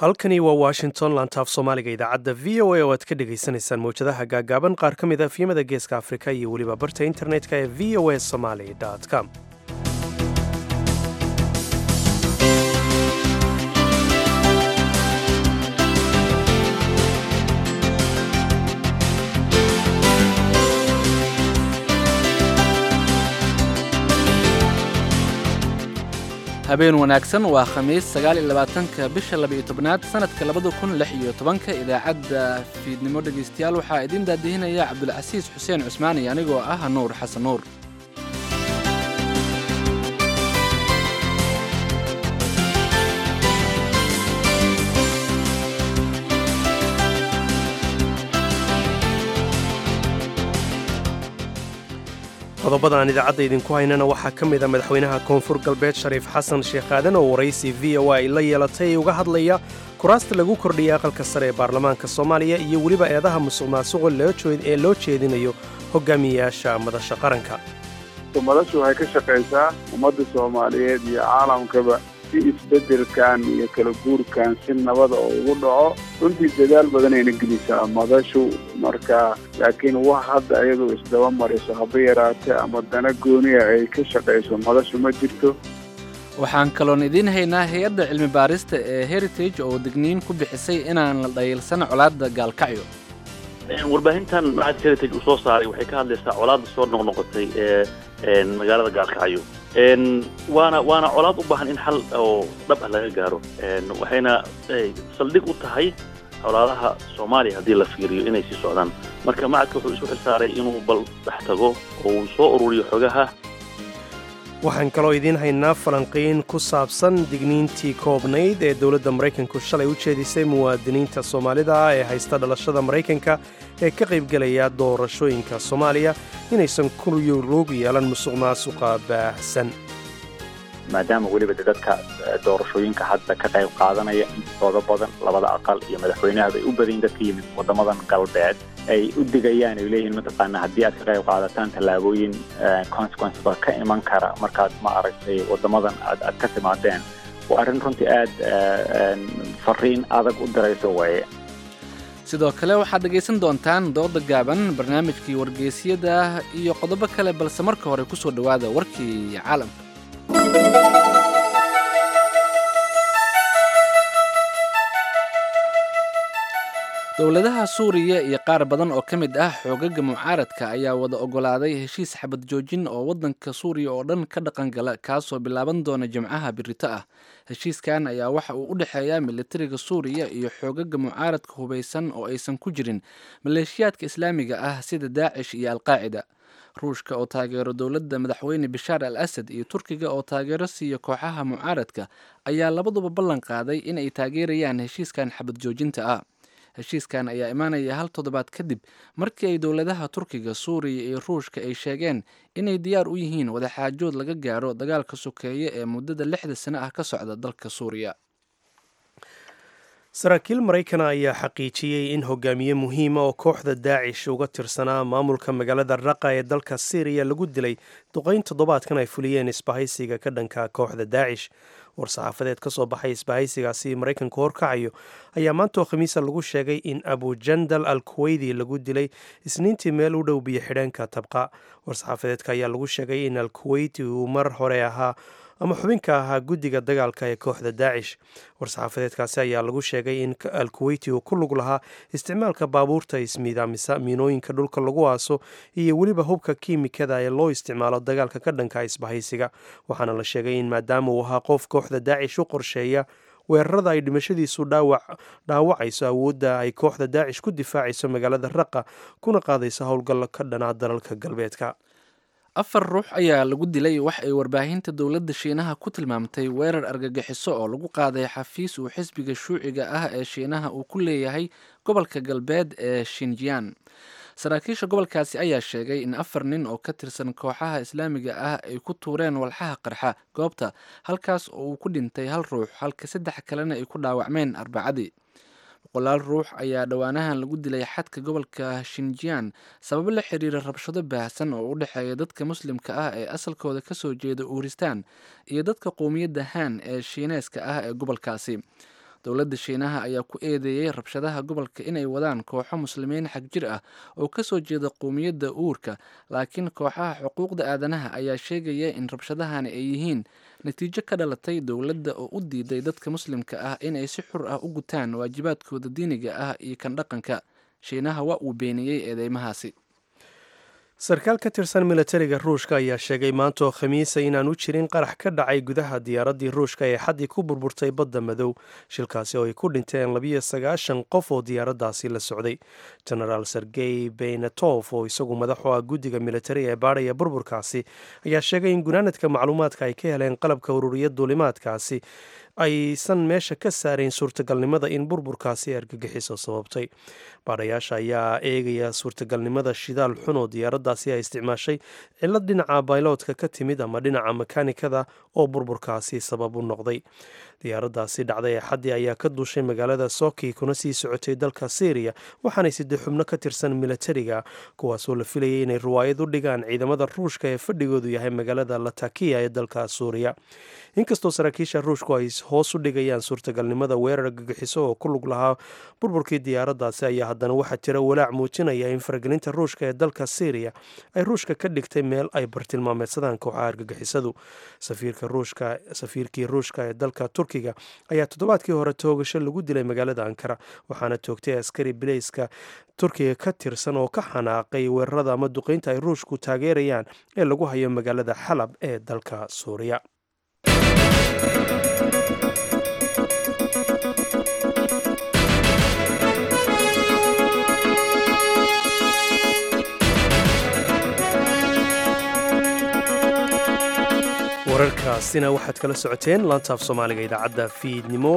halkani waa washington lantaaf soomaaliga idaacadda v o a oo aad ka dhagaysanaysaan mawjadaha gaagaaban qaar ka mid a fiimada geeska afrika iyo weliba barta internetka ee v o a somaly com habeen wanaagsan waa khamiis sagaal iyo labaatanka bisha laba-iyo tobnaad sanadka labada kun lix iyo tobanka idaacadda fiidnimo dhegaystayaal waxaa idiin daadihinaya cabdulcasiis xuseen cusmaan iyo anigoo ah nuur xasan nuur qodobada aan idaacadda idinku haynana waxaa ka mid a madaxweynaha koonfur galbeed shariif xasan sheekh aadan oo waraysi v o a ay la yeelatay ee uga hadlaya kuraasta lagu kordhiyay aqalka sare ee baarlamaanka soomaaliya iyo weliba eedaha musuq maasuqo ee loo jeedinayo hogaamiyeyaasha madasha qaranka madashu waxay ka shaqaysaa ummadda soomaaliyeed iyo caalamkaba si isbeddelkan iyo kala guurkan si nabada oo ugu dhaco runtii dadaal badanayna gelisaa madashu marka laakiin wax hadda iyadu isdaba mariso haba yaraatee ama dana gooniya ay ka shaqayso madashu ma jirto waxaan kaloon idiin haynaa hay-adda cilmi baarista ee heritage oo digniin ku bixisay inaan la dhayilsan colaadda gaalkacyo warbaahintan macadka heritage uu soo saaray waxay ka hadlaysaa colaadda soo noqnoqotay ee magaalada gaalkacyo waana waana colaad u baahan in xal oo dhab ah laga gaaro waxayna saldhig u tahay colaadaha soomaaliya haddii la fiiriyo inay sii socdaan marka macadka wuxuu isu xilsaaray inuu bal dhex tago oo uu soo ururiyo xogaha waxaan kaloo idiin haynaa falanqiin ku saabsan digniintii koobnayd ee dowladda maraykanku shalay u jeedisay muwaadiniinta soomaalida ah ee haysta dhalashada maraykanka ee ka qaybgelaya doorashooyinka soomaaliya inaysan ku lug yeelan musuq maasuqa baahsan maadaama weliba de dadka doorashooyinka hadda ka qayb qaadanaya intooda badan labada aqal iyo madaxweynahaba ay u badayin dadka yimid waddamadan galbeed ay u digayaan ay leeyihiin mataqaana haddii aad ka qayb qaadataan tallaabooyin consequenceba ka iman kara markaad ma aragtay waddamadan aad aad ka timaadeen waa arrin runtii aad fariin adag u dirayso waaye sidoo kale waxaad dhegaysan doontaan dooda gaaban barnaamijkii wargeysyada iyo qodobo kale balse marka hore ku soo dhowaada warkii caalamka dowladaha suuriya iyo qaar badan oo ka mid ah xoogaga mucaaradka ayaa wada ogolaaday heshiis xabad joojin oo waddanka suuriya oo dhan ka dhaqangala kaasoo bilaaban doona jimcaha birito ah heshiiskan ayaa waxa uu u dhexeeyaa militariga suuriya iyo xoogaga mucaaradka hubaysan oo aysan ku jirin maleeshiyaadka islaamiga ah sida daacish iyo alqaacida ruushka oo taageero dowladda madaxweyne bashaar al asad iyo turkiga oo taageero siiya kooxaha mucaaradka ayaa labaduba ballan qaaday in ay taageerayaan heshiiskan xabad joojinta ah heshiiskan ayaa imaanaya hal toddobaad kadib markii ay dowladaha turkiga suuriya iyo ruushka ay sheegeen inay diyaar u yihiin wadaxaajood laga gaaro dagaalka sokeeye ee muddada lixda sano ah ka socda dalka suuriya saraakiil maraykana ayaa xaqiijiyey in hogaamiye muhiima oo kooxda daacish uga tirsanaa maamulka magaalada raqa ee dalka syriya lagu dilay duqayn toddobaadkan ay fuliyeen isbahaysiga ka dhanka kooxda daacish war-saxaafadeed ka soo baxay isbahaysigaasi maraykanku horkacayo ayaa maantoo khamiisa lagu sheegay in abujandal al kuweydi lagu dilay isniintii meel u dhow biyo xidheenka tabqa war-saxaafadeedka ayaa lagu sheegay in al kuweyti uu mar hore ahaa ama xubinka ahaa guddiga dagaalka ee kooxda daacish war-saxaafadeedkaasi ayaa lagu sheegay in al kuweyti uu ku lug lahaa isticmaalka baabuurta ismiidaamisa miinooyinka dhulka lagu aaso iyo weliba hubka kiimikada ee loo isticmaalo dagaalka ka dhanka isbahaysiga waxaana la sheegay in maadaama uu ahaa qof kooxda daacish u qorsheeya weerarada ay dhimashadiisu dhaawacayso awoodda ay kooxda daacish ku difaacayso magaalada raqa kuna qaadayso howlgallo ka dhanaa dalalka galbeedka afar ruux ayaa lagu dilay wax ay warbaahinta dowladda shiinaha ku tilmaamtay weerar argagixiso oo lagu qaaday xafiis uu xisbiga shuuciga ah ee shiinaha uu ku leeyahay gobolka galbeed ee shinjiyan saraakiisha gobolkaasi ayaa sheegay in afar nin oo ka tirsan kooxaha islaamiga ah ay ku tuureen walxaha qarxa goobta halkaas oo uu ku dhintay hal ruux halka saddex kalena ay ku dhaawacmeen arbacadii boqolaal ruux ayaa dhowaanahan lagu dilay xadka gobolka shinjiyan sababo la xiriira rabshado baahsan oo u dhexeeya dadka muslimka ah ee asalkooda kasoo jeeda uuristaan iyo dadka qowmiyadda han ee shiineeska ah ee gobolkaasi dowladda shiinaha ayaa ku eedeeyey rabshadaha gobolka inay wadaan kooxo muslimiin xag jir ah oo kasoo jeeda qowmiyadda uurka laakiin kooxaha xuquuqda aadanaha ayaa sheegaya in rabshadahani ay yihiin natiijo ka dhalatay dowladda oo u diiday dadka muslimka ah inay si xur ah u gutaan waajibaadkooda diiniga ah iyo kan dhaqanka shiinaha waa uu beeniyey eedeymahaasi sarkaal ka tirsan milatariga ruushka ayaa sheegay maanta oo khamiisa inaan u jirin qarax ka dhacay gudaha diyaaraddii ruushka ee xaddii ku burburtay badda madow shilkaasi oo ay ku dhinteen labiyo sagaashan qof oo diyaaraddaasi la socday genaraal sergey beynatof oo isagu madax u ah guddiga militariga ee baadhaya burburkaasi ayaa sheegay in gunaanadka macluumaadka ay ka heleen qalabka ururiya duulimaadkaasi aysan meesha ka saarayn suurtagalnimada in burburkaasi argagixiso sababtay baadhayaasha ayaa eegaya suurtagalnimada shidaal xun oo diyaaraddaasi ay isticmaashay cillad dhinaca bayloodka ka timid ama dhinaca makaanikada oo burburkaasi sabab u noqday diyaaraddaasi dhacday ee xaddii ayaa ka duushay magaalada soki kuna sii socotay dalka syriya waxaanay sidee xubno ka tirsan milatariga kuwaasoo la filayay inay riwaayad u dhigaan ciidamada ruushka ee fadhigoodu yahay magaalada latakiya ee dalka suuriya inkastoo saraakiisha ruushku ay hoos u dhigayaan suurtagalnimada weerar gagixiso oo ku lug lahaa burburkii diyaaraddaasi ayaa haddana waxaa jira walaac muujinaya in faragelinta ruushka ee dalka syriya ay ruushka ka dhigtay meel ay bartilmaameedsadaan kooxaha argagixisadu safiirkii ruushka ee dalka turkiga ayaa toddobaadkii hore toogasho lagu dilay magaalada ankara waxaana toogtay askari bileyska turkiga ka tirsan oo ka xanaaqay weerarada ama duqeynta ay ruushku taageerayaan ee lagu hayo magaalada xalab ee dalka suuriya wararkaasina waxaad kala socoteen laantaaf soomaaliga idaacadda fiidnimo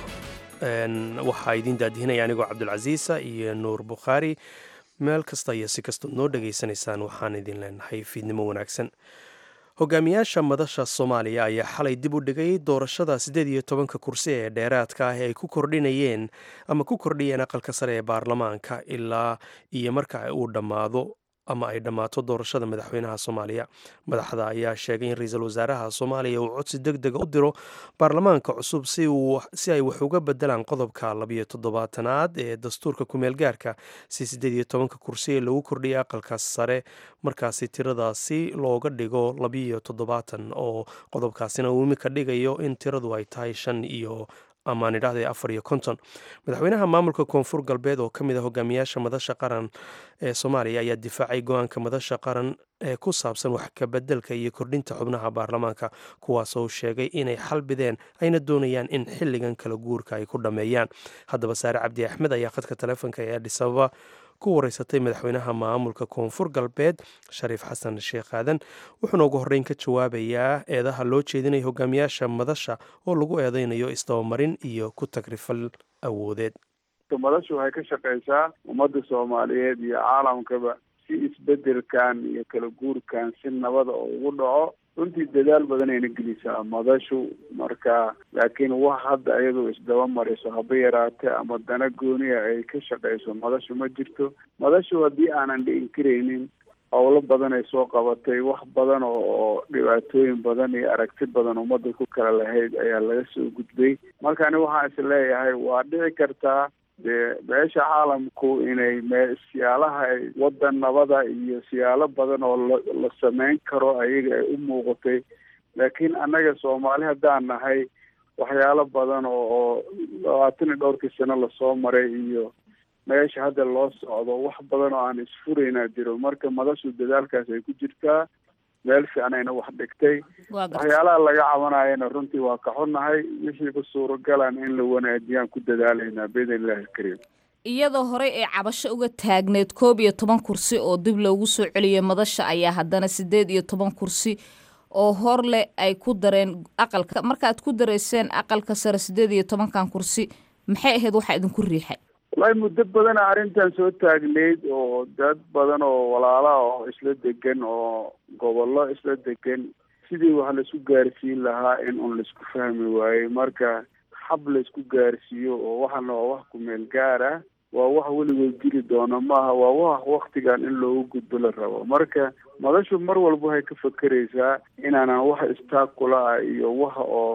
waxaa idiin daadihinaya anigoo cabdulcasiisa iyo nuur bukhaari meel kasta iyo si kastood noo dhegaysanaysaan waxaan idin leenahay fiidnimo wanaagsan hogaamiyaasha madasha soomaaliya ayaa xalay dib u dhigay doorashada siddeed iyo tobanka kursi ee dheeraadka ah ee ay ku kordhinayeen ama ku kordhiyeen aqalka sare ee baarlamaanka ilaa iyo marka uu dhammaado ama ay dhammaato doorashada madaxweynaha soomaaliya madaxda ayaa sheegay in ra-iisul wasaaraha soomaaliya uu codsi deg dega u diro baarlamaanka cusub si ay wax uga bedelaan qodobka labiyo toddobaatanaad ee dastuurka kumeel gaarka si siddeed iyo tobanka kursi ee lagu kordhiyay aqalka sare markaasi tiradaasi looga dhigo labiyo toddobaatan oo qodobkaasina uu imika dhigayo in tiradu ay tahay shan iyo amaan idhahday afar iyo konton madaxweynaha maamulka koonfur galbeed oo ka mid a hogaamiyaasha madasha qaran ee soomaaliya ayaa difaacay go-aanka madasha qaran ee ku saabsan wax kabedelka iyo kordhinta xubnaha baarlamaanka kuwaasoo sheegay inay xalbideen ayna doonayaan in xilligan kala guurka ay ku dhammeeyaan haddaba saare cabdi axmed ayaa khadka taleefonka ee adhisababa ku wareysatay madaxweynaha maamulka koonfur galbeed shariif xasan sheekh aadan wuxuuna ugu horreyn ka jawaabayaa eedaha loo jeedinaya hogaamiyaasha madasha oo lagu eedeynayo isdabamarin iyo ku tagrifal awoodeed madashu waxay ka shaqeysaa ummadda soomaaliyeed iyo caalamkaba si isbedelkan iyo kala guurkan si nabada oo ugu dhaco runtii dadaal badanayna gelisaa madashu marka laakiin wax hadda iyadoo isdaba mariso haba yaraate ama dana gooniya ay ka shaqeyso madashu ma jirto madashu haddii aanan dhi'in karaynin howlo badan ay soo qabatay wax badan oo dhibaatooyin badan iyo aragti badan ummadda ku kala lahayd ayaa laga soo gudbay marka ani waxaan is leeyahay waa dhici kartaa dee beesha caalamku inay me siyaalaha ay waddan nabada iyo siyaalo badan oo la la sameyn karo ayaga ay u muuqatay laakiin annaga soomaali haddaan nahay waxyaalo badan oo oo labaatan iyo dhowrkii sano lasoo maray iyo meesha hadda loo socdo wax badan oo aan isfuraynaa jiro marka madashu dadaalkaas ay ku jirtaa meel fiicnayna wax dhigtay waxyaalaha laga cabanayana runtii waa ka xunnahay wixiiba suuragalan in la wanaajiyaan ku dadaalaynaa biidn illahi alkariim iyadoo horey ay cabasho uga taagneed koob iyo toban kursi oo dib loogu soo celiyay madasha ayaa haddana siddeed iyo toban kursi oo hor leh ay ku dareen aqalka markaad ku dareyseen aqalka sare siddeed iyo tobankan kursi maxay ahayd waxaa idinku riixay wallaahi muddo badana arrintan soo taagneyd oo dad badan oo walaalaha oo isla degan oo gobollo isla degan sidii wax laisku gaarsiin lahaa in un laisku fahmi waayey marka xab laisku gaarsiiyo oo waxana waa wax kumeel gaar ah waa wax weligood jiri doona maaha waa wax waktigan in loogu gudbo la rabo marka madashu mar walba waxay ka fakeraysaa inaanan wax istaag kula ah iyo wax oo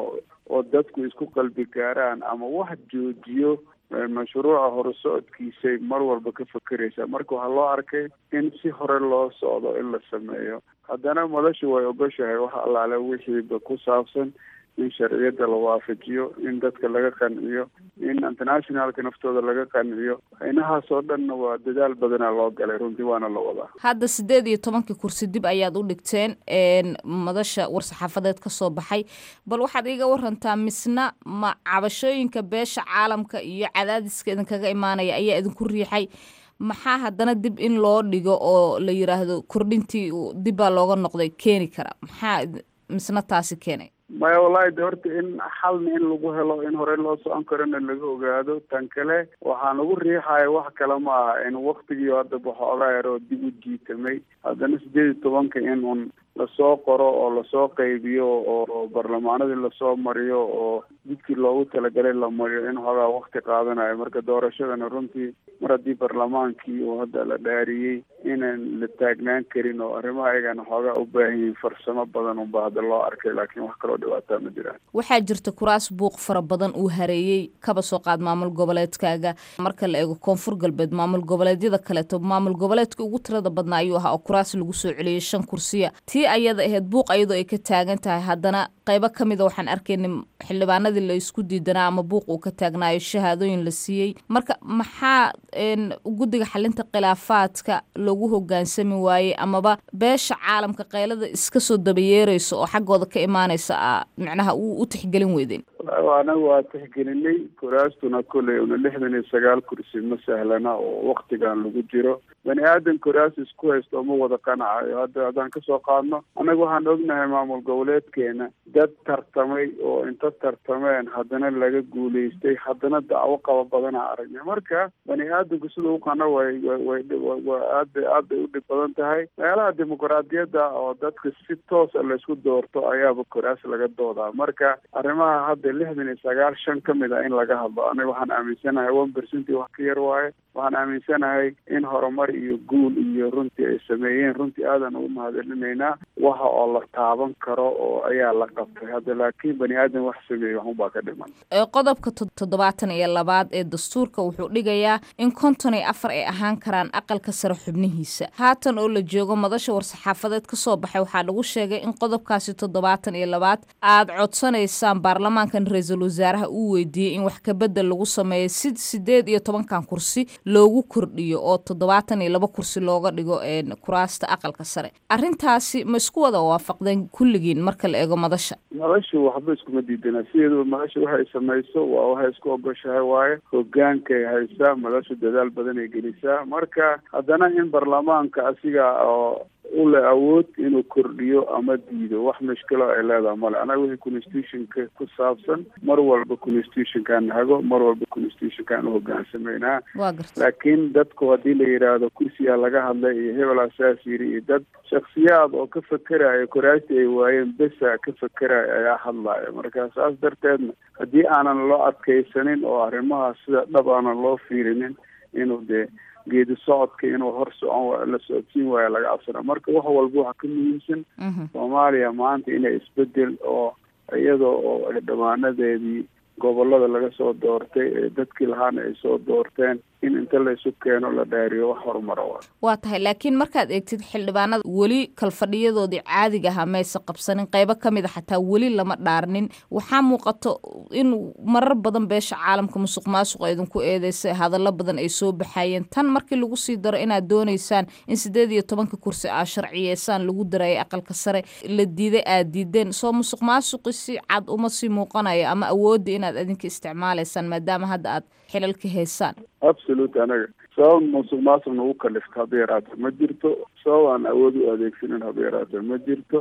oo dadku isku qalbi gaaraan ama wax joojiyo mashruuca horusocodkiisay mar walba ka fakeraysaa marka waxaa loo arkay in si hore loo socdo in la sameeyo haddana madashu way ogoshahay wax allaale wixiiba ku saabsan in sharciyadda la waafajiyo in dadka laga qanciyo in internationalka naftooda laga qanciyo inahaas oo dhanna waa dadaal badanaa loo galay runtii waana la wadaa hadda siddeed iyo tobankii kursi dib ayaad u dhigteen madasha war-saxaafadeed ka soo baxay bal waxaad iiga warantaa misna ma cabashooyinka beesha caalamka iyo cadaadiska idinkaga imaanaya ayaa idinku riixay maxaa haddana dib in loo dhigo oo la yiraahdo kordhintii dibbaa looga noqday keeni kara maxaa misna taasi keenay maya wallahi de horta in xalna in lagu helo in hore loo socon karona laga ogaado tan kale waxaa nagu riixaya wax kale ma aha in waktigii hadda baxoogaa yaroo dib u jiitamay haddana sideed iyo tobanka in un lasoo qoro oo lasoo qaybiyo oo barlamaanadii lasoo mariyo oo jidkii loogu talagalay la mariyo in xoogaa wakti qaadanayo marka doorashadana runtii mar haddii barlamaankii uu hadda la dhaariyey inaan la taagnaan karin oo arrimaha ayagana xoogaa u baahan yihiin farsamo badan unba hadda loo arkay laakiin wax kaloo dhibaataa ma jiraan waxaa jirta kuraas buuq fara badan uu hareeyey kaba soo qaad maamul goboleedkaaga marka la eego koonfur galbeed maamul goboleedyada kaleeto maamul goboleedka ugu tirada badnaa ayuu ahaa oo kuraas lagu soo celiyey shan kursiya tii ayada ahayd buuq ayadoo ay ka taagan tahay haddana qaybo ka mida waxaan arkaynay xildhibaanadii la isku diidanaa ama buuq uu ka taagnaayo shahaadooyin la siiyey marka maxaa guddiga xalinta khilaafaadka lagu hogaansami waayey amaba beesha caalamka qaylada iska soo dabayeerayso oo xaggooda ka imaanaysa a micnaha u tixgelin weydeen anaga waa tixgelinay kuraastuna koley una lixdan iyo sagaal kursi ma sahlana oo waktigan lagu jiro bani aadan kuraas isku haysto ma wada qanacayo hadda haddaan kasoo qaadno annaga waxaan ognahay maamul goboleedkeena dad tartamay oo inta tartameen haddana laga guulaystay haddana dacwo qaba badana aragnay marka bani aadanku sida u qana way way waa aad bay aad bay u dhib badan tahay meelaha dimuqraadiyadda oo dadka si toosa laysku doorto ayaaba kuraas laga doodaa marka arrimaha hadda lixdan iyo sagaal shan ka mid a in laga hadlo aniga waxaan aaminsanahay one percenty wax ka yar waaye waxaan aaminsanahay in horumar iyo guul iyo runtii ay sameeyeen runtii aadan ugu mahadcelinaynaa waxa oo la taaban karo oo ayaa la qabtay hadda laakiin bani aadan wax sameeyey waxunbaa ka dhiman qodobka toddobaatan iyo labaad ee dastuurka wuxuu dhigayaa in konton iyo afar ay ahaan karaan aqalka sare xubnihiisa haatan oo la joogo madasha war-saxaafadeed ka soo baxay waxaa lagu sheegay in qodobkaasi toddobaatan iyo labaad aad codsanaysaan baarlamaankan ra-iisul wasaaraha uu weydiiyey in wax kabedel lagu sameeyo si sideed iyo tobankan kursi loogu kordhiyo oo toddobaatan iyo laba kursi looga dhigo kuraasta aqalka sare arrintaasi ma isku wada waafaqdeen kulligiin marka la eego madasha madashu waxba iskuma diidana sideeduba madasha waxay samayso waa waxay isku ogoshahay waaye hogaankay haysaa madashu dadaal badan ay gelisaa marka haddana in baarlamaanka asiga oo u leh awood inuu kordhiyo ama diido wax mushkilo ay leedahay male anaga wixii constitutionka ku saabsan mar walba constitutionkaan hago mar walba constitutionkaan u hogaansameynaa laakiin dadku haddii la yidhaahdo kursigaa laga hadlay iyo hebelaa saas yiri iyo dad shaksiyaad oo ka fekeraya koraastii ay waayeen besa ka fekeraya ayaa hadlaya marka saas darteedna haddii aanan loo adkaysanin oo arrimaha sida dhab aanan loo fiirinin inuu dee geedi socodka inuu hor socon la socodsiin waayo laga cabsana marka wax walba waxa ka muhiimsan soomaaliya maanta inay isbedel oo iyadoo oo dhamaanadeedii gobolada laga soo doortay ee dadkii lahaana ay soo doorteen in inta la isu keeno la dhaariyo wax horumara wa waa tahay laakiin markaad eegtid xildhibaanada weli kalfadhiyadoodii caadiga ahaa mayse qabsanin qaybo ka mid a xataa weli lama dhaarnin waxaa muuqato in marar badan beesha caalamka musuq maasuq idinku eedeysay hadallo badan ay soo baxayeen tan markii lagu sii daro inaad doonaysaan in siddeed iyo tobanka kursi aa sharciyeysaan lagu darayay aqalka sare la diiday aad diideen soo musuq maasuqi si cad uma sii muuqanayo ama awoodda inaad idinka isticmaalaysaan maadaama hadda aad xilalka haysaan absolute anaga sabab musuq maasuq nagu kalifta haba yaraata ma jirto sabab aan awood u adeegsanin haba yaraata ma jirto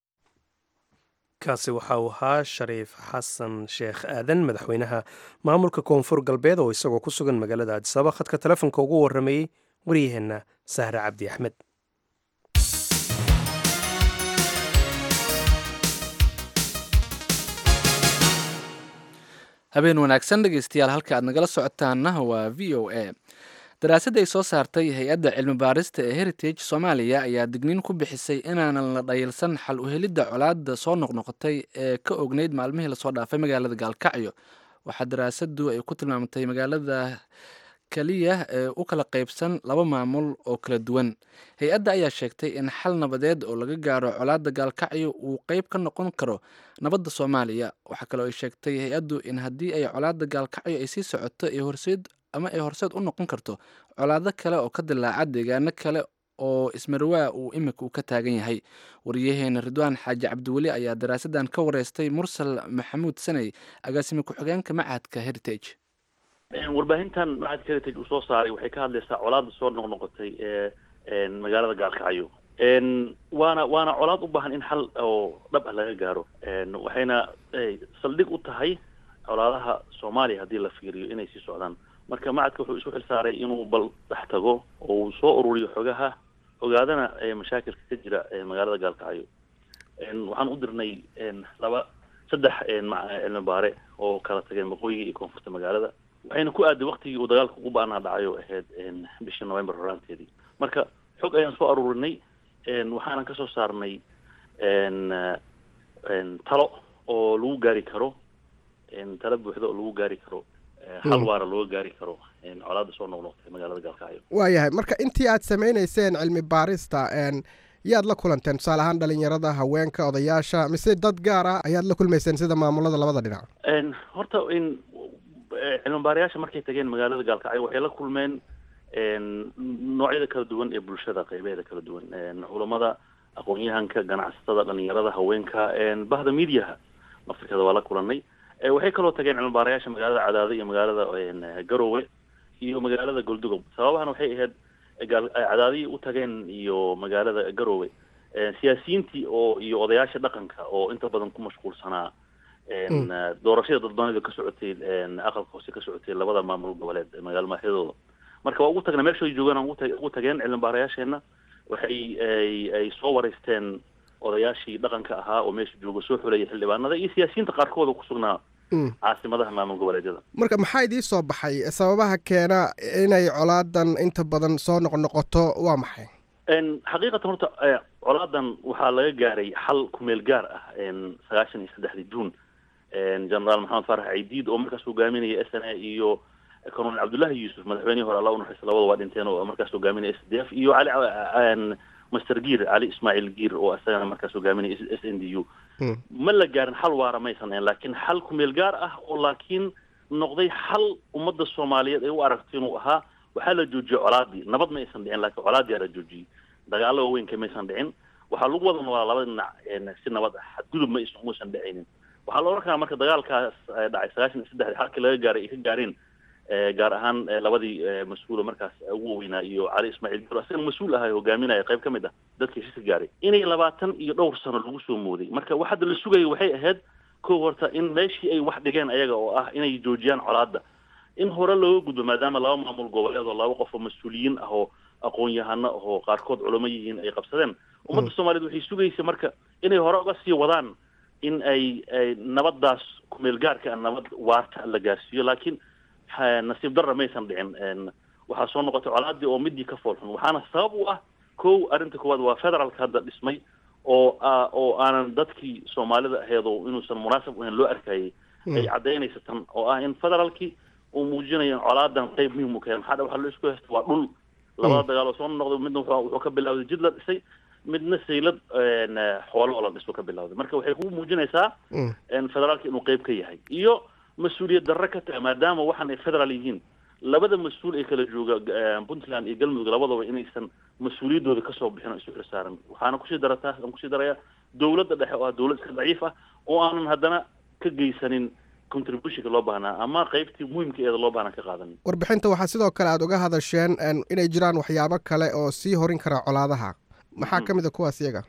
kaasi waxa uu ahaa shariif xasan sheekh aadan madaxweynaha maamulka koonfur galbeed oo isagoo ku sugan magaalada addisaba khadka telefonka ugu warramayey waryaheenna sahre cabdi axmed habeen wanaagsan dhegeystayaal halka aad nagala socotaana waa v o a daraasadda ay soo saartay hay-adda cilmi baarista ee heritage soomaaliya ayaa digniin ku bixisay inaanan la dhayilsan xal u helidda colaadda soo noqnoqotay ee ka ogneyd maalmihii lasoo dhaafay magaalada gaalkacyo waxaa daraasaddu ay ku tilmaamtay magaalada keliya ee u kala qaybsan laba maamul oo kala duwan hay-adda ayaa sheegtay in xal nabadeed oo laga gaaro colaadda gaalkacyo uu qeyb ka noqon karo nabadda soomaaliya waxaa kaloo ay sheegtay hay-addu in haddii ay colaadda gaalkacyo ay sii socoto ay horseed ama ay horseed u noqon karto colaado kale oo ka dilaaca deegaano kale oo ismarwaa uu imika uu ka taagan yahay wariyaheena ridwaan xaaji cabdiweli ayaa daraasadan ka wareystay mursal maxamuud saney agaasime ku-xigeenka machadka heritage warbaahintan machadka heritage uu soo saaray waxay ka hadlaysaa colaadda soo noqnoqotay ee magaalada gaalkacyo waana waana colaad u baahan in xal oo dhab ah laga gaaro waxayna saldhig u tahay colaadaha soomaaliya haddii la fiiriyo inay sii socdaan marka macadka wuxuu isu xilsaaray inuu bal dhex tago oo uu soo ururiyo xogaha ogaadana mashaakilka ka jira magaalada gaalkacyo waxaan u dirnay laba saddex cilmi baare oo kala tageen waqooyiga iyo koonfurta magaalada waxayna ku aaday waktigii uu dagaalka ugu ba-ana dhacayo ahayd bishii november horaanteedii marka xog ayaan soo aruurinay waxaanan kasoo saarnay talo oo lagu gaari karo talo buuxda oo lagu gaari karo hal waara looga gaari karo colaada soo noqnoqtay magaalada gaalkacyo waayahay marka intii aad samaynayseen cilmi baarista yaad la kulanteen tusaale ahaan dhalinyarada haweenka odayaasha mise dad gaar ah ayaad la kulmayseen sida maamulada labada dhinac horta in cilmi baarayaasha markay tageen magaalada gaalkacyo waxay la kulmeen noocyada kala duwan ee bulshada qeybeeda kala duwan culamada aqoon-yahanka ganacsatada dhalinyarada haweenka bahda mediaha afrikada waa la kulanay waxay kaloo tageen cilmi baarayaasha magaalada cadaado iyo magaalada garowe iyo magaalada goldugob sababahan waxay ahayd cadaadihii u tageen iyo magaalada garowe siyaasiyiintii oo iyo odayaasha dhaqanka oo inta badan ku mashquulsanaa doorashada dadbanida ka socotay aqalka hoose ka socotay labada maamul goboleed magaalo maaxyadooda marka waa ugu tagna meeshay joogaan ugu tageen cilmi baarayaasheena waxay ay soo wareysteen odayaashii dhaqanka ahaa oo meesha jooga soo xuleeyay xildhibaanada iyo siyaasiyiinta qaarkooda kusugnaa caasimadaha maamul goboleedyada marka maxaa idii soo baxay sababaha keena inay colaadan inta badan soo noqnoqoto waa maxay xaqiiqatan horta colaadan waxaa laga gaaray xal kumeel gaar ah sagaashan iyo saddexdii juun generaal maxamed faarax caydiid oo markaas hogaaminaya s n a iyo colonel cabdullahi yuusuf madaxweynihii hore alla unaxariista labada waa dhinteen oo markaas hogaaminaya s d f iyo cali master giir cali ismaaciil giir oo isagana markaas hogaaminaya s n d u ma la gaarin xal waara maysan ahayn laakiin xal kumeel gaar ah oo laakiin noqday xal ummadda soomaaliyeed ay u aragto inuu ahaa waxaa la joojiyey colaadii nabad ma aysan dhicin laakiin colaadii la joojiyey dagaalo waaweynka maysan dhicin waxaa lagu wada noolaa labada dhinac si nabad ah xadgudub ma muusan dhicaynin waxaa la odhan karaa marka dagaalkaas dhacay sagaashan iyo saddexdii halkii laga gaaray ay ka gaareen gaar ahaan labadii mas-uula markaas ugu waweynaa iyo cali ismaaciil giro isaga mas-uul ahay hogaaminaya qayb ka mid ah dadka heshiiska gaaray inay labaatan iyo dhowr sano lagu soo mooday marka wax hadda la sugaya waxay ahayd kow horta in meeshii ay wax dhigeen ayaga oo ah inay joojiyaan colaadda in hore looga gudbo maadaama laba maamul goboleed oo laba qof oo mas-uuliyiin ah oo aqoon-yahano ahoo qaarkood culamo yihiin ay qabsadeen ummadda soomaaliyeed waxay sugaysa marka inay hore uga sii wadaan in ay nabaddaas kumeel gaarka nabad waarta la gaarsiiyo laakiin nasiib darra maysan dhicin waxaa soo noqotay colaadii oo midii ka foolxun waxaana sabab u ah kow arrinta koowaad waa federaalka hadda dhismay oo oo aanan dadkii soomaalida aheed oo inuusan munaasab ahayn loo arkayay ay caddaynaysa tan oo ah in federaalkii uu muujinayo in colaadan qayb muhim u kahay maxaa waxa la isku haysta waa dhul labada dagaal oo soo noqday midna wuxuu ka bilawday jid la dhisay midna saylad xoolo oo la dhiso ka bilawday marka waxay ku muujinaysaa federaalka inuu qayb ka yahay iyo mas-uuliyad darre ka tahay maadaama waxaan ay federaal yihiin labada mas-uul ee kala jooga puntland iyo galmudug labadaba inaysan mas-uuliyaddooda kasoo bixin oo isu xilsaaran waxaana kusii darataa aan kusii darayaa dowladda dhexe oo ah dowlad iska daciif ah oo aanan haddana ka geysanin contributionka loo baahnaa ama qaybtii muhimka eeda loo baahnaa ka qaadanin warbixinta waxaa sidoo kale aada uga hadasheen inay jiraan waxyaabo kale oo sii horin kara colaadaha maxaa ka mid a kuwaas iyaga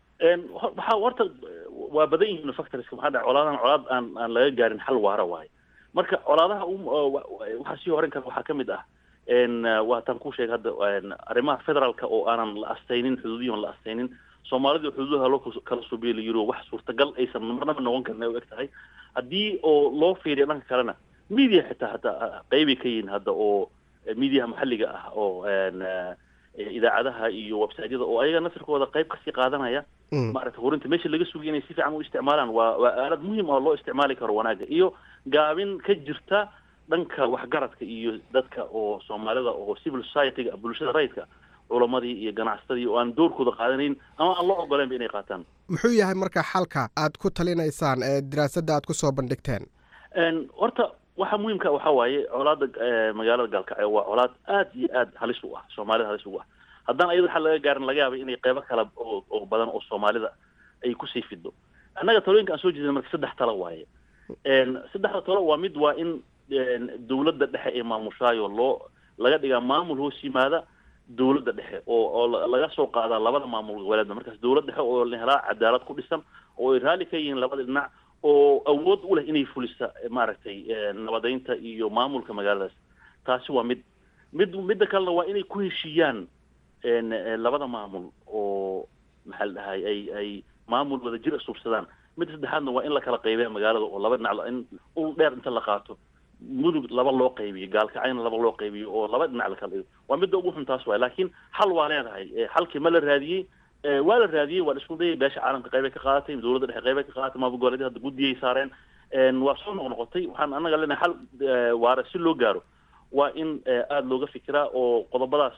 waxaa horta waa badan yihiin factorska maxaa dhaca colaadahan colaad aan aan laga gaarin xal waara waaye marka colaadaha waxaa sii horin kara waxaa ka mid ah waa taan ku sheegay hadda arrimaha federaalka oo aanan la astaynin xuduudiyan la astaynin soomaalida xuduudaha loo kala subiya la yiro wax suurtagal aysan marnaba noqon karin ay u eg tahay haddii oo loo fiiriyo dhanka kalena media xitaa hadda qeybay ka yihiin hadda oo miidiyaha maxalliga ah oo idaacadaha iyo websiteyada oo ayaga nasirkooda qayb kasii qaadanaya maaragtay hurinta meesha laga sugay inay si fiican u isticmaalaan waa waa aalad muhiim oo loo isticmaali karo wanaagga iyo gaabin ka jirta dhanka waxgaradka iyo dadka oo soomaalida oo civil society-ga bulshada rayidka culamadii iyo ganacsatadii oo aan doorkooda qaadanayn ama aan loo ogoleynba inay qaataan muxuu yahay marka xalka aad ku talinaysaan ee diraasadda aad kusoo bandhigteen horta waxa muhiimka waxa waaye colaada magaalada gaalkacyo waa colaad aad iyo aad halis u ah soomaalida halis ugu ah haddaan ayada waxa laga gaarin laga yaabay inay qeybo kale oo oo badan oo soomaalida ay kusii fido annaga talooyinka aan soo jeedin marka saddex talo waaye saddexda talo waa mid waa in dawladda dhexe ee maamushaayo loo laga dhigaa maamul hoos yimaada dawladda dhexe oo oo laga soo qaadaa labada maamul goboleedba markaas dawlad dhexe oo la helaa cadaalad ku dhisan oo ay raalli ka yihiin labada dhinac oo awood u leh inay fulisa maaragtay nabadeynta iyo maamulka magaaladaas taasi waa mid mid midda kalena waa inay ku heshiiyaan labada maamul oo maxaa la dhahay ay ay maamul wada jir asuubsadaan midda saddexaadna waa in la kala qaybeya magaalada oo laba dhinac in ul dheer inta la qaato mudug laba loo qaybiyo gaalkacayna laba loo qaybiyo oo laba dhinac la kala waa midda ugu xun taas waay laakiin xal waa leedahay xalkii ma la raadiyey waa la raadiyey waa la isku dayay beesha caalamka qaybay ka qaadatay dawladda dhexe qaybay ka qaadatay maamul goboleedyada hadda guddiyay saareen waa soo noqnoqotay waxaan annaga leenahay xal waara si loo gaaro waa in aada looga fikiraa oo qodobadaas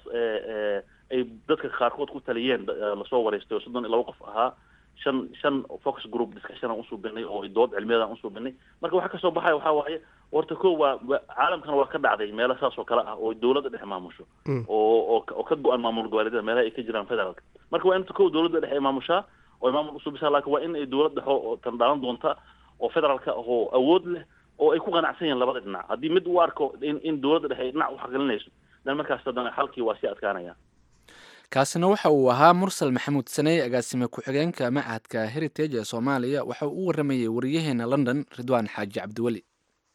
ay dadka qaarkood ku taliyeen lasoo wareystay oo soddon iyo laba qof ahaa shan shan focus group discussion aan usuubinay oo dood cilmiyaed aan usuubinay marka waxa kasoo baxaya waxaa waaye horta ko waa caalamkana waa ka dhacday meelo saas oo kale ah oo dawladda dhexe maamusho oo oo oo ka go-an maamul goboleedyada meelaha ay ka jiraan federaalka marka waa in ko dawladda dhexe ay maamushaa oo ay maamul usuubisaa laakiin waa in ay dawlad dhexe oo tan dhaalan doonta oo federaalka oo awood leh oo ay ku qanacsan yihiin labada dhinac haddii mid u arko in in dawladda dhexe ay dhinac u xaqgelinayso dan markaas haddana xalkii waa sii adkaanaya kaasina waxa uu ahaa mursal maxamuud saney agaasime ku-xigeenka machadka heritage ee soomaaliya waxa uu u waramayey wariyaheena london ridwaan xaaji cabdiweli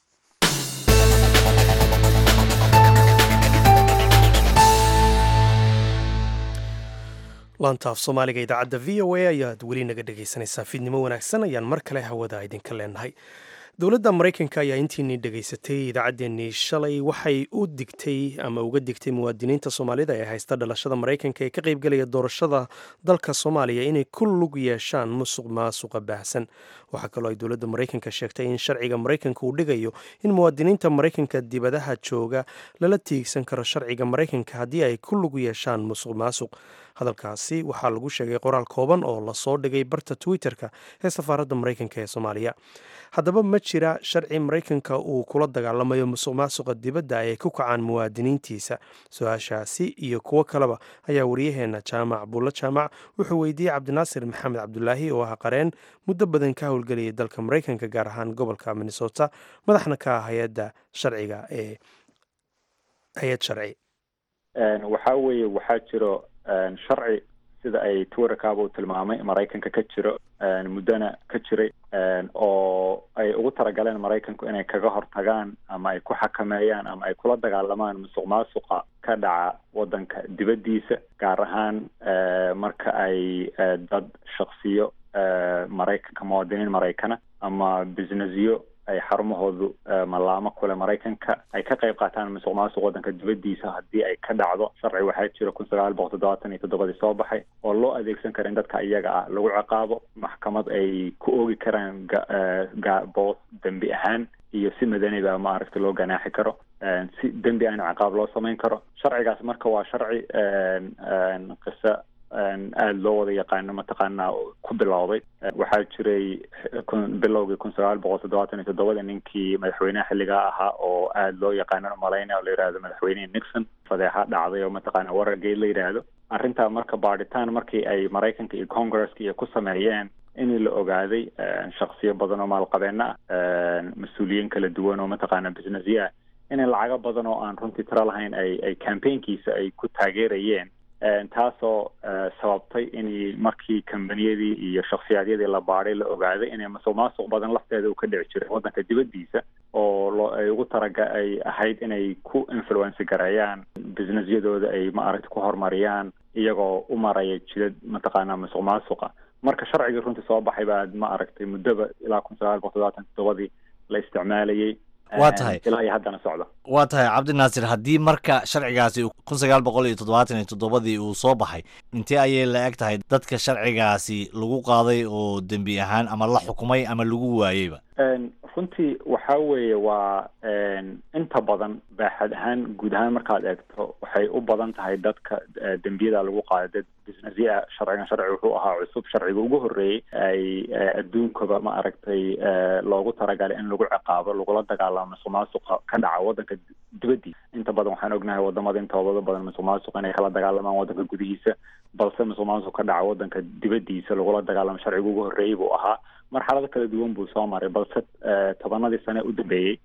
laantaaf soomaaliga idaacadda v o a ayaad weli naga dhegaysanaysaa fiidnimo wanaagsan ayaan mar kale hawada idinka leenahay dowladda maraykanka ayaa intiinii dhegaysatay idaacaddeenii shalay waxay u digtay ama uga digtay muwaadiniinta soomaalida ee haysta dhalashada maraykanka ee ka qaybgelaya doorashada dalka soomaaliya inay ku lug yeeshaan musuq maasuqa baahsan waxaa kaloo ay dowladda maraykanka sheegtay in sharciga maraykanka uu dhigayo in muwaadiniinta maraykanka dibadaha jooga lala tiigsan karo sharciga maraykanka haddii ay ku lug yeeshaan musuq maasuq hadalkaasi waxaa lagu sheegay qoraal kooban oo lasoo dhigay barta twitter-ka ee safaaradda maraykanka ee soomaaliya haddaba ma jira sharci maraykanka uu kula dagaalamayo musuq maasuqa dibadda ay ku kacaan muwaadiniintiisa su-aashaasi iyo kuwo kaleba ayaa waryaheena jaamac buulla jaamac wuxuu weydiiyey cabdinaasir maxamed cabdulaahi oo ah qareen muddo badan ka howlgelayay dalka maraykanka gaar ahaan gobolka minnesota madaxna ka ah hay-adda sharciga ee hay-ad sharci waxaa weeye waxaa jiro sharci sida ay twitterkaaba u tilmaamay maraykanka ka jiro muddona ka jiray oo ay ugu talagaleen maraykanku inay kaga hortagaan ama ay ku xakameeyaan ama ay kula dagaalamaan musuq maasuqa ka dhaca waddanka dibaddiisa gaar ahaan marka ay dad shaksiyo maraykanka muwaadiniin maraykana ama businessyo ay xarumahoodu mallaamo kule maraykanka ay ka qayb qaataan musuq maasuq waddanka dibaddiisa haddii ay ka dhacdo sharci waxaa jira kun sagaal boqol toddobaatan iyo toddobadii soo baxay oo loo adeegsan kara in dadka iyaga ah lagu ciqaabo maxkamad ay ku oogi karaan boos dembi ahaan iyo si madaniba maaragta loo ganaaxi karo si dembi aan ciqaab loo samayn karo sharcigaas marka waa sharci qiso aada loo wada yaqaano mataqaanaa ku bilowday waxaa jiray bilowgii kun sagaal boqol toddobaatan iyo toddobada ninkii madaxweynaha xilligaa ahaa oo aada loo yaqaano malaynaya oo la yidhahdo madaxweynihii nixon fadeexa dhacday oo mataqaana warargeed la yidhaahdo arrintaa marka baadhitaan markii ay maraykanka iyo congresska iyo ku sameeyeen in la ogaaday shaksiyo badan oo maalqabeena ah mas-uuliyiin kala duwan oo mataqaana businessya in lacago badan oo aan runtii tiro lahayn ay ay campaignkiisa ay ku taageerayeen taasoo sababtay in markii kambaniyadii iyo shaksiyaadyadii la baadhay la ogaaday inay masuq maasuq badan lafteeda uu ka dhici jiray waddanka dibaddiisa oo loo ay ugu taraga ay ahayd inay ku influenci gareeyaan businessyadooda ay maaragta ku horumariyaan iyagoo u maraya jidad mataqaanaa masuq maasuqa marka sharcigii runtii soo baxay baa ma aragtay muddaba ilaa kun sagaal boqol toddobaatan toddobadii la isticmaalayay Waa tahay. ilaa iyo haddana socda waa tahay cabdinaasir haddii marka sharcigaasi kun sagaal boqol iyo toddobaatan iyo toddobadii uu soo baxay intee ayay la eg tahay dadka sharcigaasi lagu qaaday oo dembi ahaan ama la xukumay ama lagu waayeyba Een, runtii waxa weeye waa een, inta badan baaxad ahaan guud ahaan markaad eegto waxay u badan tahay dadka eh, dembiyada lagu qaaday dad businessya sharcigan sharci wuxuu ahaa cusub sharciga ugu horreeyey ay eh, adduunkaba ma aragtay eh, loogu talagalay in lagu ciqaabo lagula dagaalamo musuq maasuqa ka dhaca waddanka dibaddiisa inta badan waxaan ognahay wadamada intooda badan musuq maasuqa inay kala dagaalamaan waddanka gudihiisa balse musuq maasuq ka dhaca waddanka dibaddiisa lagula dagaalamo sharciga ugu horreeyey buu ahaa marxalado kala duwan buu soo maray balse eh, tobanadii sane u dambeeyey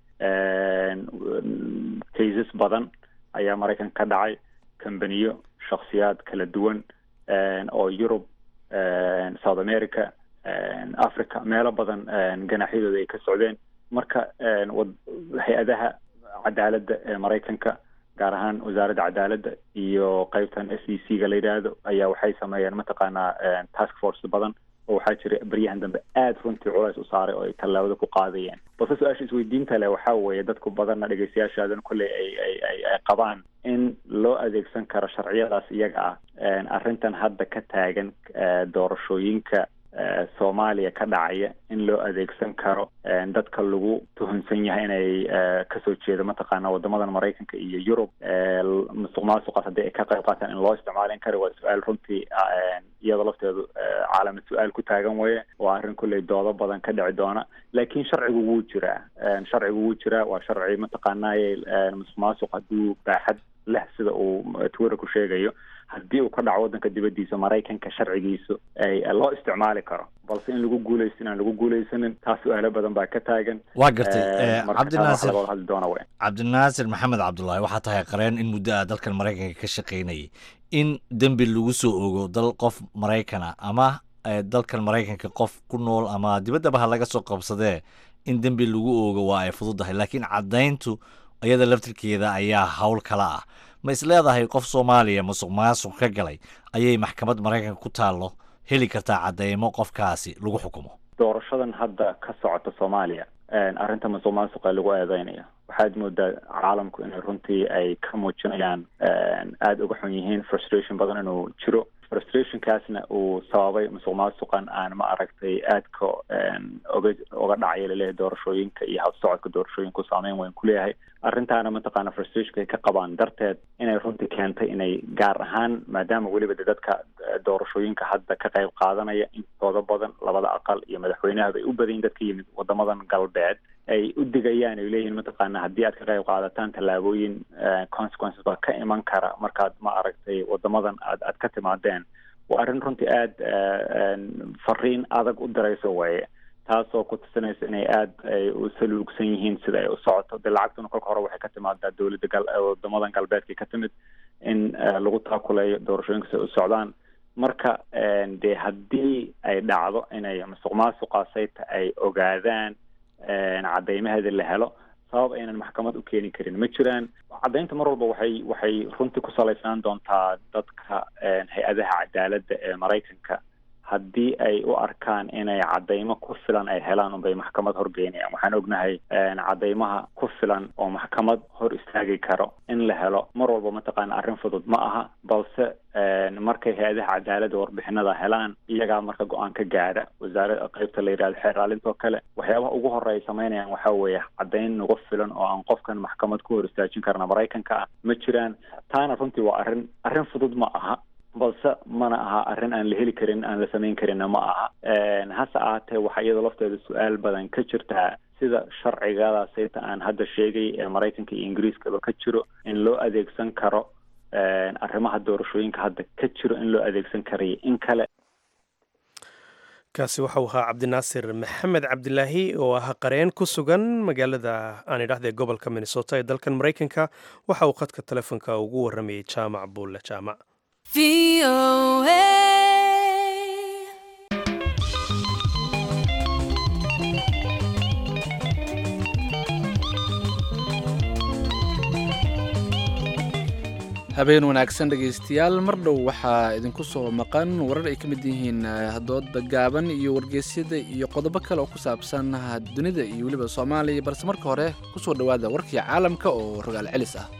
cases badan ayaa maraykan ka dhacay kambaniyo shakhsiyaad kala duwan een, oo yurub een, south america een, africa meelo badan een, ganaaxyadooda ay ka socdeen marka een, wad- hay-adaha cadaaladda ee maraykanka gaar ahaan wasaaradda cadaaladda iyo qeybtan s e c ga la yidhaahdo ayaa waxay sameeyeen mataqaanaa een, task force badan oo waxaa jira baryahan dambe aada runtii culays u saaray oo ay tallaabada ku qaadayeen balse su-aasha isweydiinta leh waxaa weeye dadku badanna dhegeystayaashaadan kolley ay ay ay ay qabaan in loo adeegsan karo sharciyadaas iyaga ah een, arrintan hadda ka taagan eh, doorashooyinka eh, soomaaliya ka dhacaya in loo adeegsan karo een, dadka lagu tuhunsan yahay inay eh, kasoo jeedo mataqaana wadamadan maraykanka iyo yurub eh, l- musuq maasuqaas haddii ay ka qayb qaataan in loo isticmaalin karo waa su-aal runtii ah, een, iyadoo lafteedu eh, caalamad su-aal ku taagan weeye waa arrin kolley doodo badan ka dhici doona laakiin sharcigu wuu jiraa Een, sharcigu wuu jiraa waa sharci mataqaanaaye een, musuq maasuq hadduu baaxad leh sida uu twitter ku sheegayo haddii uu ka dhaco waddanka dibaddiisa maraykanka sharcigiisu ay loo isticmaali karo balse in lagu guuleysto inaan lagu guuleysanin taas su-aalo badan baa ka taagan waa gartay Eh, eh, marka taas waxaa cabdinaasir laga hadli doona wey cabdinaasir maxamed cabdulaahi waxaa tahay qareen in muddo ah dalkan maraykanka ka shaqaynayay in dembi lagu soo ogo dal qof maraykana ama eh, dalkan maraykanka qof ku nool ama dibaddaba ha laga soo qabsadee in dembi lagu oogo waa ay fududahay laakiin caddayntu iyada laftirkeeda ayaa hawl kala ah ma is leedahay qof soomaaliya musuq maasuq ka galay ayay maxkamad maraykanka ku taallo heli kartaa caddeymo qofkaasi lagu xukumo doorashadan hadda ka socota soomaaliya een, arrinta musuq maasuqa lagu eedeynaya waxaad moodaa caalamku inay runtii ay ka muujinayaan een, aada uga xun yihiin frustration badan inuu jiro frustrationkaasna uu sababay musuq maasuqan aan ma aragtay aadka een, oga oga dhacaya laleeyahay doorashooyinka iyo habsocodka doorashooyinku saameyn weyn ku leeyahay arrintaana mataqaana frustrationka ay ka qabaan darteed inay runtii keentay inay gaar ahaan maadaama weliba de dadka eh, doorashooyinka hadda ka qayb qaadanaya intooda badan labada aqal iyo madaxweynahaba ay u badan yihin dadka yimid wadamadan galbeed ay u digayaan ay leeyihiin mataqaana haddii aad ka qayb qaadataan tallaabooyin eh, consequences baa ka iman kara markaad ma aragtay wadamadan aad aad ka timaadeen waa arrin runtii aada fariin adag u dirayso weeye taasoo ku tusinaysa inay aada ay u saluugsan yihiin sida ay u socoto dee lacagtuna kolka hore waxay ka timaadaa dowladda gal wadamadan galbeedka ka timid in eh, lagu taakuleeyo doorashooyinka si ay u socdaan marka een, dee haddii ay dhacdo inay musuq maasuqaasayta ay ogaadaan een, caddeymaheeda la helo sabab aynan maxkamad u keeni karin ma jiraan caddaynta mar walba waxay waxay runtii ku salaysnaan doontaa dadka een, hay-adaha cadaaladda ee maraykanka haddii ay u arkaan inay caddaymo ku filan ay helaan unbay maxkamad horgeynayaan waxaan ognahay een, caddaymaha ku filan oo maxkamad hor istaagi karo in la helo mar walba mataqaana arrin fudud ma aha balse een, markay hay-adaha cadaaladda warbixinada helaan iyagaa marka go-aan ka gaadha wasaarada qeybta la yidhahdo xeer ilaalintoo kale waxyaabaha ugu horey ay samaynayaan waxaa weeye caddayn nagu filan oo aan qofkan maxkamad ku hor istaajin karna maraykanka ah ma jiraan taana runtii waa arrin arrin fudud ma aha balse mana aha arrin aan la heli karin aan la samayn karinna ma aha Een, hase ahaatee waxaa iyada lafteeda su-aal badan ka jirtaa sida sharcigadaasayta aan hadda sheegay ee maraykanka iyo ingiriiskaba ka jiro in loo adeegsan karo een, arrimaha doorashooyinka hadda ka jiro in loo adeegsan karayo in kale kaasi waxau ahaa cabdinaasir maxamed cabdilaahi oo ah qareen ku sugan magaalada aan idhaahde gobolka minnesota ee dalkan maraykanka waxa uu khadka telefoonka ugu waramayey jaamac buulle jaamac habeen wanaagsan dhegaystayaal mar dhow waxaa idinku soo maqan warar ay ka mid yihiin doodda gaaban iyo wargeysyada iyo qodobo kale oo ku saabsan dunida iyo weliba soomaaliya balse marka hore kusoo dhowaada warkii caalamka oo rogaal celis ah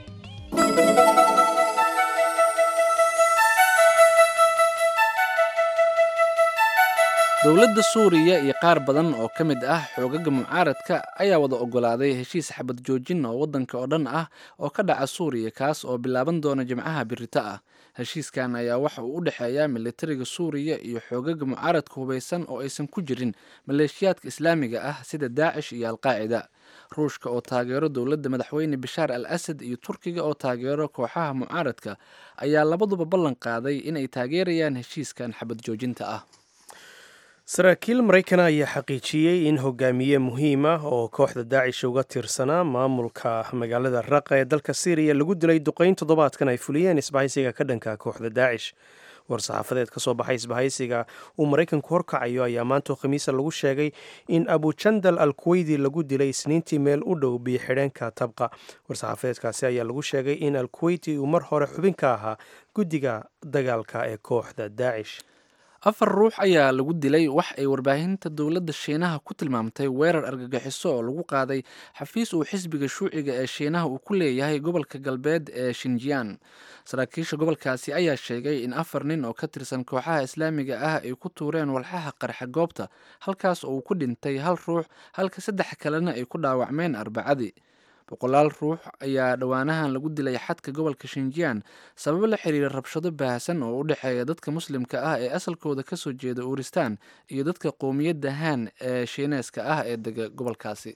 dowladda suuriya iyo qaar badan oo ka mid ah xoogaga mucaaradka ayaa wada ogolaaday heshiis xabad joojin oo waddanka oo dhan ah oo ka dhaca suuriya kaas oo bilaaban doona jimcaha birito ah heshiiskan ayaa waxa uu u dhexeeyaa militariga suuriya iyo xoogaga mucaaradka hubaysan oo aysan ku jirin maleeshiyaadka islaamiga ah sida daacish iyo alqaacida ruushka oo taageero dowladda madaxweyne bashaar al asad iyo turkiga oo taageero kooxaha mucaaradka ayaa labaduba ballan qaaday inay taageerayaan heshiiskan xabad joojinta ah saraakiil maraykana ayaa xaqiijiyey in hogaamiye muhiim ah oo kooxda daacish uga tirsanaa maamulka magaalada raqa ee dalka syriya lagu dilay duqeyn toddobaadkan ay fuliyeen isbahaysiga ka dhanka kooxda daacish war-saxaafadeed ka soo baxay isbahaysiga uu maraykanku horkacayo ayaa maantoo khamiisa lagu sheegay in abujandal al kuweydi lagu dilay isniintii meel u dhow biyo xidheenka tabqa war-saxaafadeedkaasi ayaa lagu sheegay in al kuweyti uu mar hore xubin ka ahaa guddiga dagaalka ee kooxda daacish afar ruux ayaa lagu dilay wax ay warbaahinta dowladda shiinaha ku tilmaamtay weerar argagixiso oo lagu qaaday xafiis uu xisbiga shuuciga ee shiinaha uu ku leeyahay gobolka galbeed ee shinjiyaan saraakiisha gobolkaasi ayaa sheegay in afar nin oo ka tirsan kooxaha islaamiga ah ay ku tuureen walxaha qarxa goobta halkaas oo uu ku dhintay hal ruux halka saddex kalena ay ku dhaawacmeen arbacadii boqolaal ruux ayaa dhowaanahan lagu dilay xadka gobolka shinjiyaan sababo la xiriira rabshado baahsan oo u dhexeeya dadka muslimka ah ee asalkooda kasoo jeeda uuristaan iyo dadka qowmiyadda haan ee shiineeska ah ee dega gobolkaasi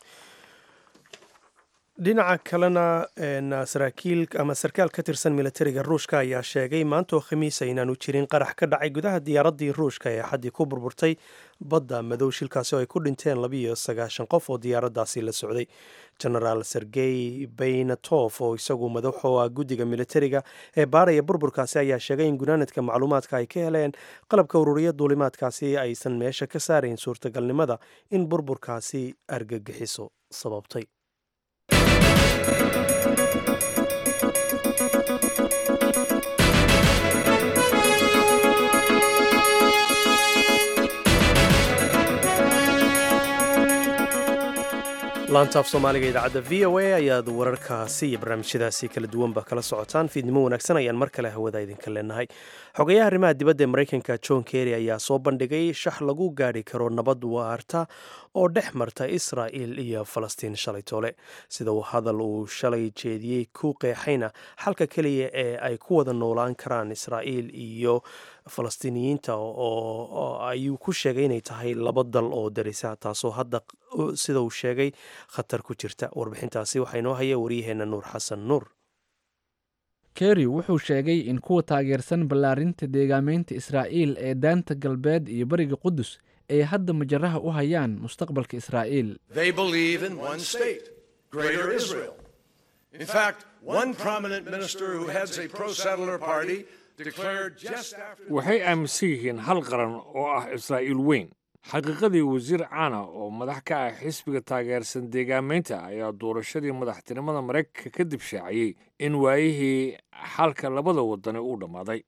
dhinaca kalena saraakiil ama sarkaal ka tirsan militariga ruushka ayaa sheegay maantoo khamiisa inaanu jirin qarax ka dhacay gudaha diyaaraddii ruushka ee xaddii ku burburtay badda madow shilkaasi oo ay ku dhinteen labiiyo sagaashan qof oo diyaaraddaasi la socday genaraal sergey baynatof oo isagu madaxu ah guddiga militariga ee baaraya burburkaasi ayaa sheegay in gunaanadka macluumaadka ay ka heleen qalabka ururiya duulimaadkaasi aysan meesha ka saarayn suurtagalnimada in burburkaasi argagixiso sababtay laantaaf soomaaliga idaacadda v o a ayaad wararkaasi iyo barnaamijyadaasi kala duwanba kala socotaan fiidnimo wanaagsan ayaan mar kale hawada idinka leenahay xogayaha arrimaha dibadda ee maraykanka john kerry ayaa soo bandhigay shax lagu gaadhi karo nabad waarta oo dhex marta israa'il iyo falastiin shalay toole sida uu hadal uu shalay jeediyey ku qeexayna xalka keliya ee ay ku wada noolaan karaan israa'iil iyo falastiiniyiinta oo ayuu ku sheegay inay tahay laba dal oo darisa taasoo hadda sida uu sheegay khatar ku jirta warbixintaasi waxaa inoo haya waryaheena nuur xasan nuur kerry wuxuu sheegay in kuwa taageersan ballaarinta deegaameynta israa'iil ee daanta galbeed iyo bariga qudus ay hadda majaraha u hayaan mustaqbalka israa'iil waxay aaminsan yihiin hal qaran oo ah israa'iil weyn xaqiiqadii wasiir caana oo madax ka ah xisbiga taageersan deegaamaynta ayaa doorashadii madaxtinimada maraykanka kadib shaaciyey in waayihii xalka labada wadani uu dhammaaday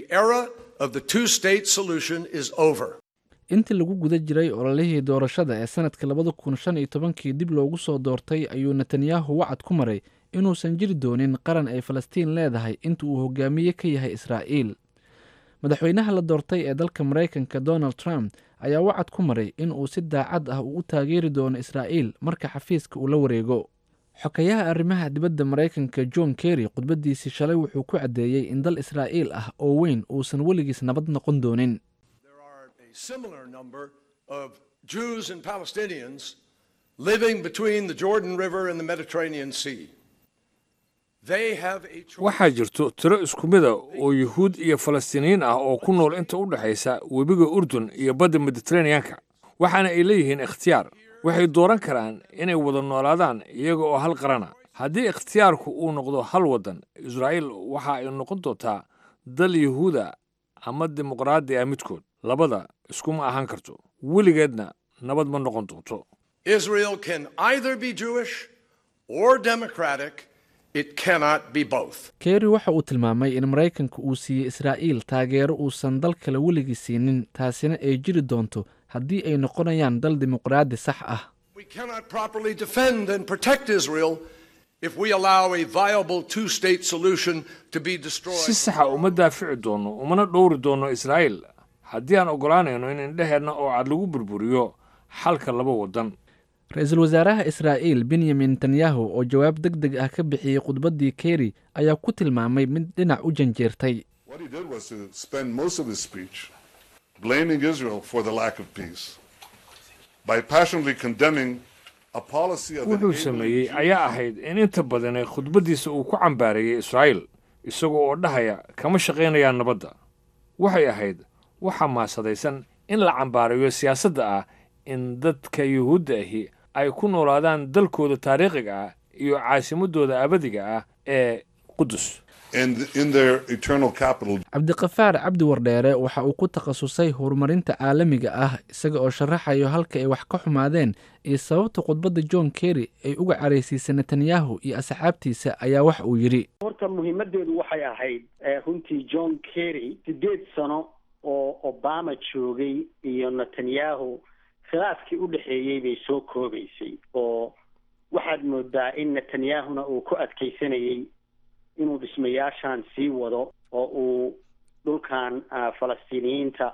intii lagu guda jiray ololihii doorashada ee sanadka labada kun shan iyo tobankii dib loogu soo doortay ayuu netanyahu wacad ku maray inuusan jiri doonin qaran ay falastiin leedahay inta uu hogaamiye ka yahay israa'iil madaxweynaha la doortay ee dalka maraykanka donald trump ayaa wacad ku maray in uu si daacad ah uu u taageeri doono israa'iil marka xafiiska uu la wareego xokayaha arrimaha dibadda maraykanka john kerry khudbaddiisii shalay wuxuu ku caddeeyey in dal israa'iil ah oo weyn uusan weligiis nabad noqon doonin similar number of Jews and Palestinians living between the Jordan River and the Mediterranean Sea. They have a choice. waxaa jirto tiro isku mida oo yuhuud iyo falastiiniyiin ah oo ku nool inta u dhexaysa webiga urdun iyo badda mediteraneanka waxaana ay leeyihiin ikhtiyaar waxay dooran karaan inay wada noolaadaan iyaga oo hal qarana haddii ikhtiyaarku uu noqdo hal waddan israa'iil waxa ay noqon doontaa dal yuhuuda ama dimuqraadi ah midkood labada iskuma ahaan karto weligeedna nabad ma noqon doonto Israel can either be Jewish or democratic It cannot be both. kerry waxa uu tilmaamay in maraykanka uu siiyey israa'iil taageero uusan dal kale weligii siinin taasina ay jiri doonto haddii ay noqonayaan dal dimuqraadi sax ah We cannot properly defend and protect Israel if we allow a viable two state solution to be destroyed. si saxa uma daafici doono umana dhowri doono israa'iil haddii aan oggolaanayno in indheheenna oo cad lagu burburiyo xalka laba waddan ra-iisul wasaaraha israa'iil benyamin netanyahu oo jawaab deg deg ah ka bixiyey khudbaddii kerry ayaa ku tilmaamay mid dhinac u janjeertay What he did was to spend most of his speech blaming Israel for the lack of peace by passionately condemning a policy of wuxuu enabling sameeyey Jews ayaa ahayd in inta badan ee khudbaddiisa uu ku cambaareeyey israa'iil isagoo oo dhahaya kama shaqaynayaan nabadda waxay ahayd waxa maasadaysan in la cambaareeyo siyaasadda ah in dadka yuhuudda ahi ay ku noolaadaan dalkooda taariikhiga ah iyo caasimadooda abadiga ah ee qudus and in their eternal capital, cabdiqafaar cabdi wardheere waxa uu ku takhasusay horumarinta caalamiga ah isaga oo sharaxayo halka ay wax ka xumaadeen iyo sababta khudbadda john kerry ay uga caraysiisay netanyahu iyo asxaabtiisa ayaa wax uu yidhi horta muhiimadeedu waxay ahayd eh, runtii john kerry sideed sano oo obama joogay iyo netanyahu khilaafkii u dhexeeyey bay soo koobaysay oo waxaad moodaa in netanyahuna uu ku adkaysanayey inuu dhismayaashan sii wado oo uu dhulkan ah, falastiiniyiinta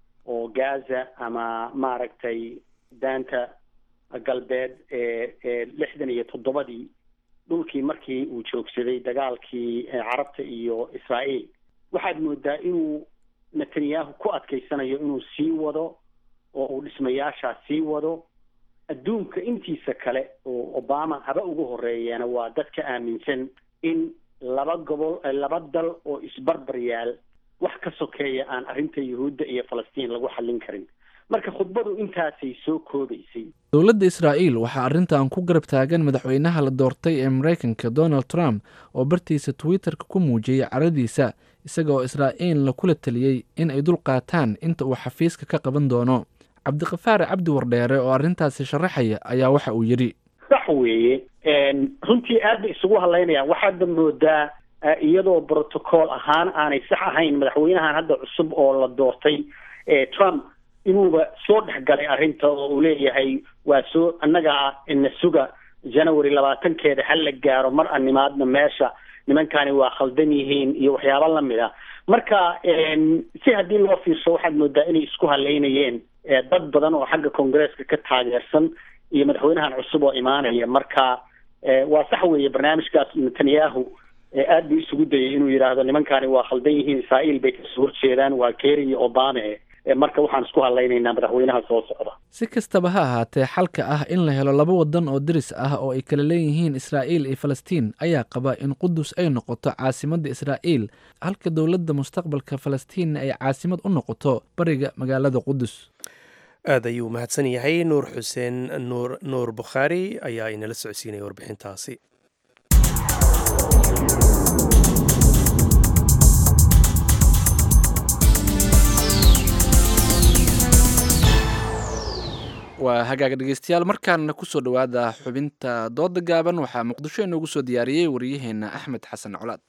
oo gaza ama maaragtay daanta galbeed ee ee lixdan iyo toddobadii dhulkii markii uu joogsaday dagaalkii eh, carabta iyo israa'iil waxaad moodaa inuu netanyahu ku adkaysanayo inuu sii wado oo uu dhismayaashaa sii wado adduunka intiisa kale oo obama haba ugu horeeyeena waa dadka aaminsan in laba gobol eh, laba dal oo isbarbar yaal wax ka sokeeya aan arrinta yuhuudda iyo falastiin lagu xallin karin marka khudbadu intaasay soo koobaysay dowladda israa'iil waxaa arrintan ku garab taagan madaxweynaha la doortay ee maraykanka donald trump oo bartiisa twitterka ku muujiyey caradiisa isaga oo israa'iilna kula taliyey in ay dul qaataan inta uu xafiiska ka qaban doono cabdiqafaar cabdi wardheere oo arrintaasi sharaxaya ayaa waxa uu yidhi sax weeye runtii aad bay isugu hadlaynayaan waxaadba moodaa eh, iyadoo protocol ahaan aanay sax ahayn madaxweynahan hadda cusub oo la doortay eh, trump inuuba soo dhex galay arrinta oo uu leeyahay waa soo annaga ah ina suga january labaatankeeda ha la gaaro mar animaadna meesha nimankani waa khaldan yihiin iyo waxyaabo lamid a marka en, si haddii loo fiirso waxaad moodaa inay isku halaynayeen eh, dad badan oo xagga congresska ka taageersan iyo madaxweynahan cusub oo imaanaya marka eh, waa sax weeye barnaamijkaas netanyahu eh, aad buu isugu dayay inuu yidhaahdo nimankani waa khaldan yihiin israa'iil bay kasoo horjeedaan waa kerry iyo obama eh, eh, marka waxaan isku hadlaynaynaa madaxweynaha soo socda si kastaba ha ahaatee xalka ah in la helo laba waddan oo deris ah oo ay kala leeyihiin israa'iil iyo falastiin ayaa qaba in qudus ay noqoto caasimadda israa'iil halka dowladda mustaqbalka falastiinna ay caasimad u noqoto bariga magaalada qudus aad ayuu mahadsan yahay nuur xuseen nuur nuur bukhaari ayaa inala socodsiinaya warbixintaasi waa hagaaga dhegeystayaal markaana kusoo dhowaada xubinta dooda gaaban waxaa muqdisho inoogu soo diyaariyey wariyaheenna axmed xasan colaad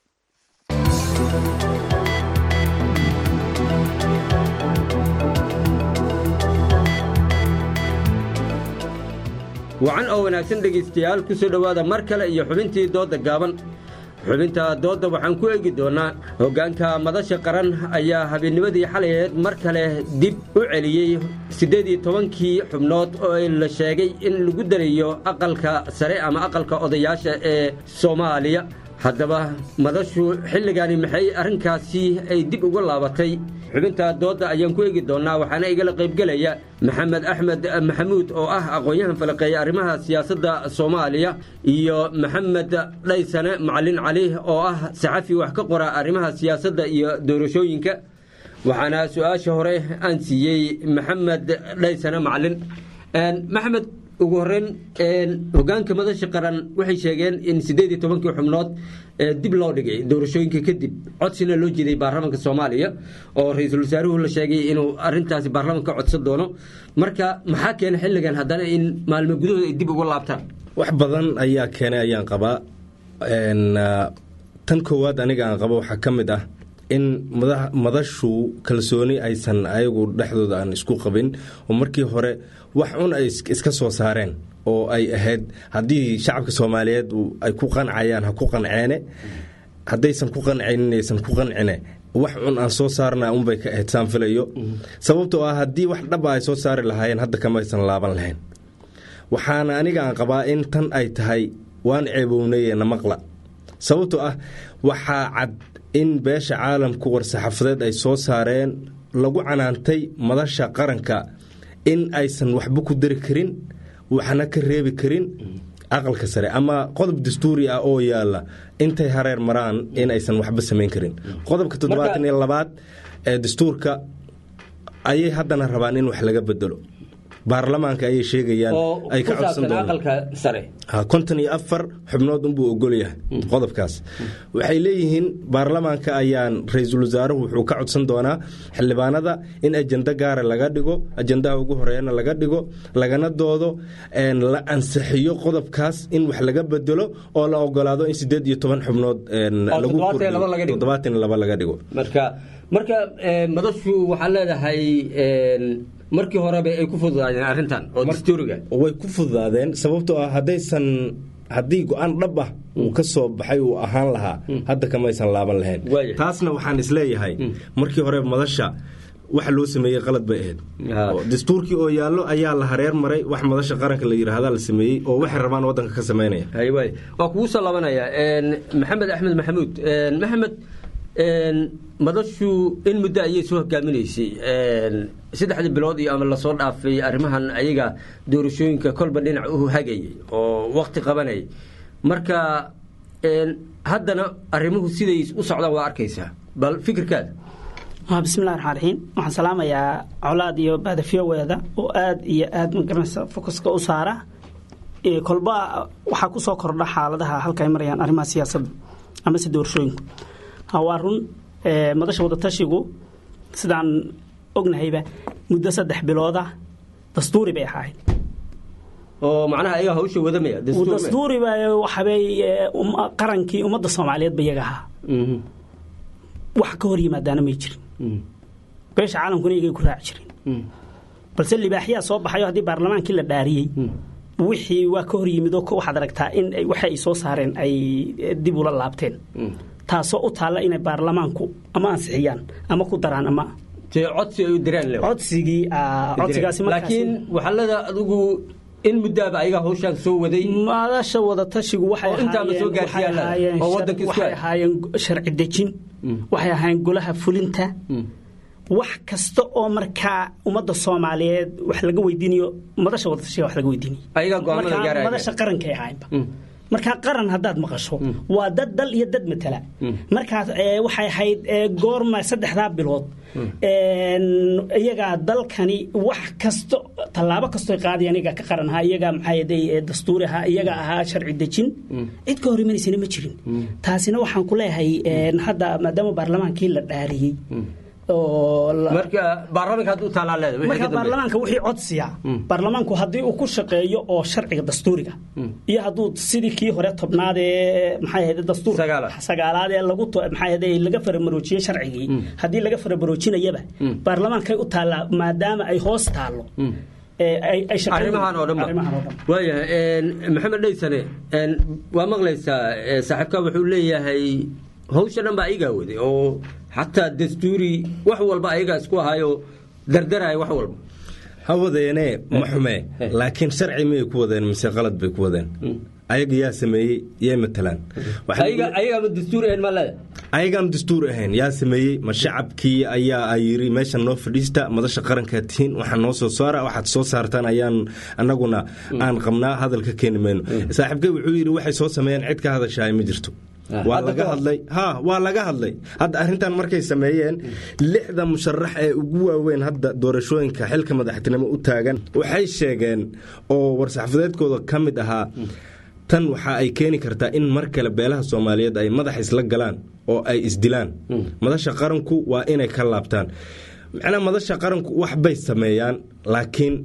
wacan oo wanaagsan dhegaystayaal ku soo dhowaada mar kale iyo xubintii doodda gaaban xubinta doodda waxaan ku eegi doonnaa hoggaanka madasha qaran ayaa habeennimadii xalayeed mar kale dib u celiyey siddeed iyo tobankii xubnood oo la sheegay in lagu darayo aqalka sare ama aqalka odayaasha ee soomaaliya haddaba madashu xilligani maxay arrinkaasi ay dib uga laabatay xubinta doodda ayaan ku eegi doonnaa waxaana igala qaybgelaya maxamed axmed maxamuud oo ah aqoon-yahan falaqeeya arrimaha siyaasadda soomaaliya iyo maxamed dhaysane macalin cali oo ah saxafi wax ka qora arrimaha siyaasadda iyo doorashooyinka waxaana su-aasha hore aan siiyey maxamed dhaysane macalin maxamed ugu horeyn hogaanka madasha qaran waxay sheegeen in siddeed iyo tobankii xubnood dib loo dhigay doorashooyinka kadib codsina loo jeeday baarlamaanka soomaaliya oo ra-iisul wasaaruhu la sheegay inuu arintaasi baarlamaanka codsan doono marka maxaa keena xilligan haddana in maalmo gudahooda ay dib uga laabtaan wax badan ayaa keenay ayaan qabaa tan koowaad aniga aan qabo waxaa ka mid ah in madashu kalsooni aysan ayagu dhexdooda aan isku qabin oo markii hore wax un ay iska soo saareen oo ay ahayd haddii shacabka soomaaliyeed ay ku qancayaan ha ku qanceene haddaysan ku qancaynin aysan ku qancine wax cun aan soo saarna unbay ka ahayd saan filayo sababtoo ah haddii wax dhaba ay soo saari lahaayeen hadda kamaysan laaban lahayn waxaana aniga aan qabaa in tan ay tahay waan ceebownayee namaqla sababtoo ah waxaa cad in beesha caalamku war-saxaafadeed ay soo saareen lagu canaantay madasha qaranka in aysan waxba ku dari karin waxna ka reebi karin aqalka sare ama qodob dastuuri ah oo yaala intay hareer maraan in aysan waxba samayn karin qodobka toddobaatan iyo labaad ee dastuurka ayay haddana rabaan in wax laga bedelo baarlamaanka ayay sheegayaan ay ka codsan doonkonton iyo afar xubnood unbuu ogolyahay qodobkaas waxay leeyihiin baarlamaanka ayaan ra-iisul wasaaruhu wuxuu ka codsan doonaa xildhibaanada in ajenda gaara laga dhigo ajendaha ugu horeeyana laga dhigo lagana doodo la ansixiyo qodobkaas in wax laga bedelo oo la ogolaado in sideed iyo toban xubnood toddobaatan laba laga dhigo marka madashu waxaa leedahay markii horeba ay ku fududaadeen arrintan oo dastuuriga way ku fududaadeen sababtoo ah haddaysan haddii go-aan dhab ah uu ka soo baxay uu ahaan lahaa hadda kamaysan laaban lahayn taasna waxaan isleeyahay markii hore madasha waxa loo sameeyey qalad bay ahayd dastuurkii oo yaallo ayaa la hareer maray wax madasha qaranka la yidhaahda la sameeyey oo waxay rabaan waddanka ka samaynaya waa kugu soo labanaya maxamed axmed maxamuud maxamed madashu in muddo ayay soo hogaaminaysay saddexdii bilood iyo ama lasoo dhaafay arrimahan ayaga doorashooyinka kolba dhinac u hagayay oo wakti qabanayay marka haddana arrimuhu siday u socdaan waa arkaysaa bal fikirkaada bismillahi raxmaan raxiim waxaan salaamayaa colaad iyo baadafiyoweeda oo aada iyo aada magaranaysa fokuska u saara kolba waxaa ku soo kordha xaaladaha halka ay marayaan arrimaha siyaasadda amase doorashooyinku waa run madasha wadatashigu sidaan ognahayba muddo saddex bilooda dastuuri bay ahayd oo macnaha ayaga hawsha wadamaya dastuuriba waxabay qarankii ummadda soomaaliyeed ba iyaga ahaa wax ka hor yimaadaana may jirin beesha caalamkuna iyagay ku raaci jirin balse libaaxyaa soo baxayo haddii baarlamaankii la dhaariyey wixii waa ka hor yimid oo waxaad aragtaa in waxa ay soo saareen ay dib ula laabteen taasoo u taalla inay baarlamaanku ama ansixiyaan ama ku daraan ama codsi ay u diraan codsigii codsigaasi laakiin waxalada adigu in muddaaba ayaga hawshaan soo waday madasha wadatashigu waxay ahaayeen sharci dejin waxay ahaayeen golaha fulinta wax kasta oo markaa ummadda soomaaliyeed wax laga weydiinayo madasha wadatashiga wax laga weydiinayo madasha qarankay ahaayeenba markaa qaran haddaad maqasho waa dad dal iyo dad matala markaas waxay ahayd goorma saddexdaa bilood iyagaa dalkani wax kasto tallaabo kasto qaadayan iyagaa ka qaran ahaa iyagaa maxaa dastuuri ahaa iyaga ahaa sharci dejin cid ka hor imanaysana ma jirin taasina waxaan ku leeyahay hadda maadaama baarlamaankii la dhaariyey marka baarlamaanka hadda u taalaa leedahay marka baarlamaanka wixii codsiya baarlamaanku haddii uu ku shaqeeyo oo sharciga dastuuriga iyo hadduu sidii kii hore tobnaad ee maxay ahayd dastuur sagaalaad ee lagu maxay ahayd laga faramaroojiyey sharcigii haddii laga faramaroojinayaba baarlamaankay u taallaa maadaama ay hoos taallo arrimahan oo dhan waayahay maxamed dhaysane waa maqlaysaa saaxiibka wuxuu leeyahay hawsha dhan baa ayagaa waday oo xataa dastuuri wax walba ayagaa isku ahaayo dardaraya wax walba ha wadeene ma xume laakiin sharci miyay ku wadeen mise qalad bay ku wadeen ayaga yaa sameeyey yay matalaan ayagaama dastuur ahayn ma leeda ayagaan dastuur ahayn yaa sameeyey ma shacabkii ayaa yiri meeshan noo fadhiista madasha qarankaa tihiin waxaa noo soo saara waxaad soo saartaan ayaan annaguna aan qabnaa hadalka keeni mayno saaxiibkay wuxuu yidhi waxay soo sameeyeen cid ka hadashaay ma jirto waa laga hadlay ha waa laga hadlay hadda arrintan markay sameeyeen lixda musharax ee ugu waaweyn hadda doorashooyinka xilka madaxtinimo u taagan waxay sheegeen oo war-saxafadeedkooda ka mid ahaa tan waxa ay keeni kartaa in mar kale beelaha soomaaliyeed ay madax isla galaan oo ay isdilaan madasha qaranku waa inay ka laabtaan macnaa madasha qaranku wax bay sameeyaan laakiin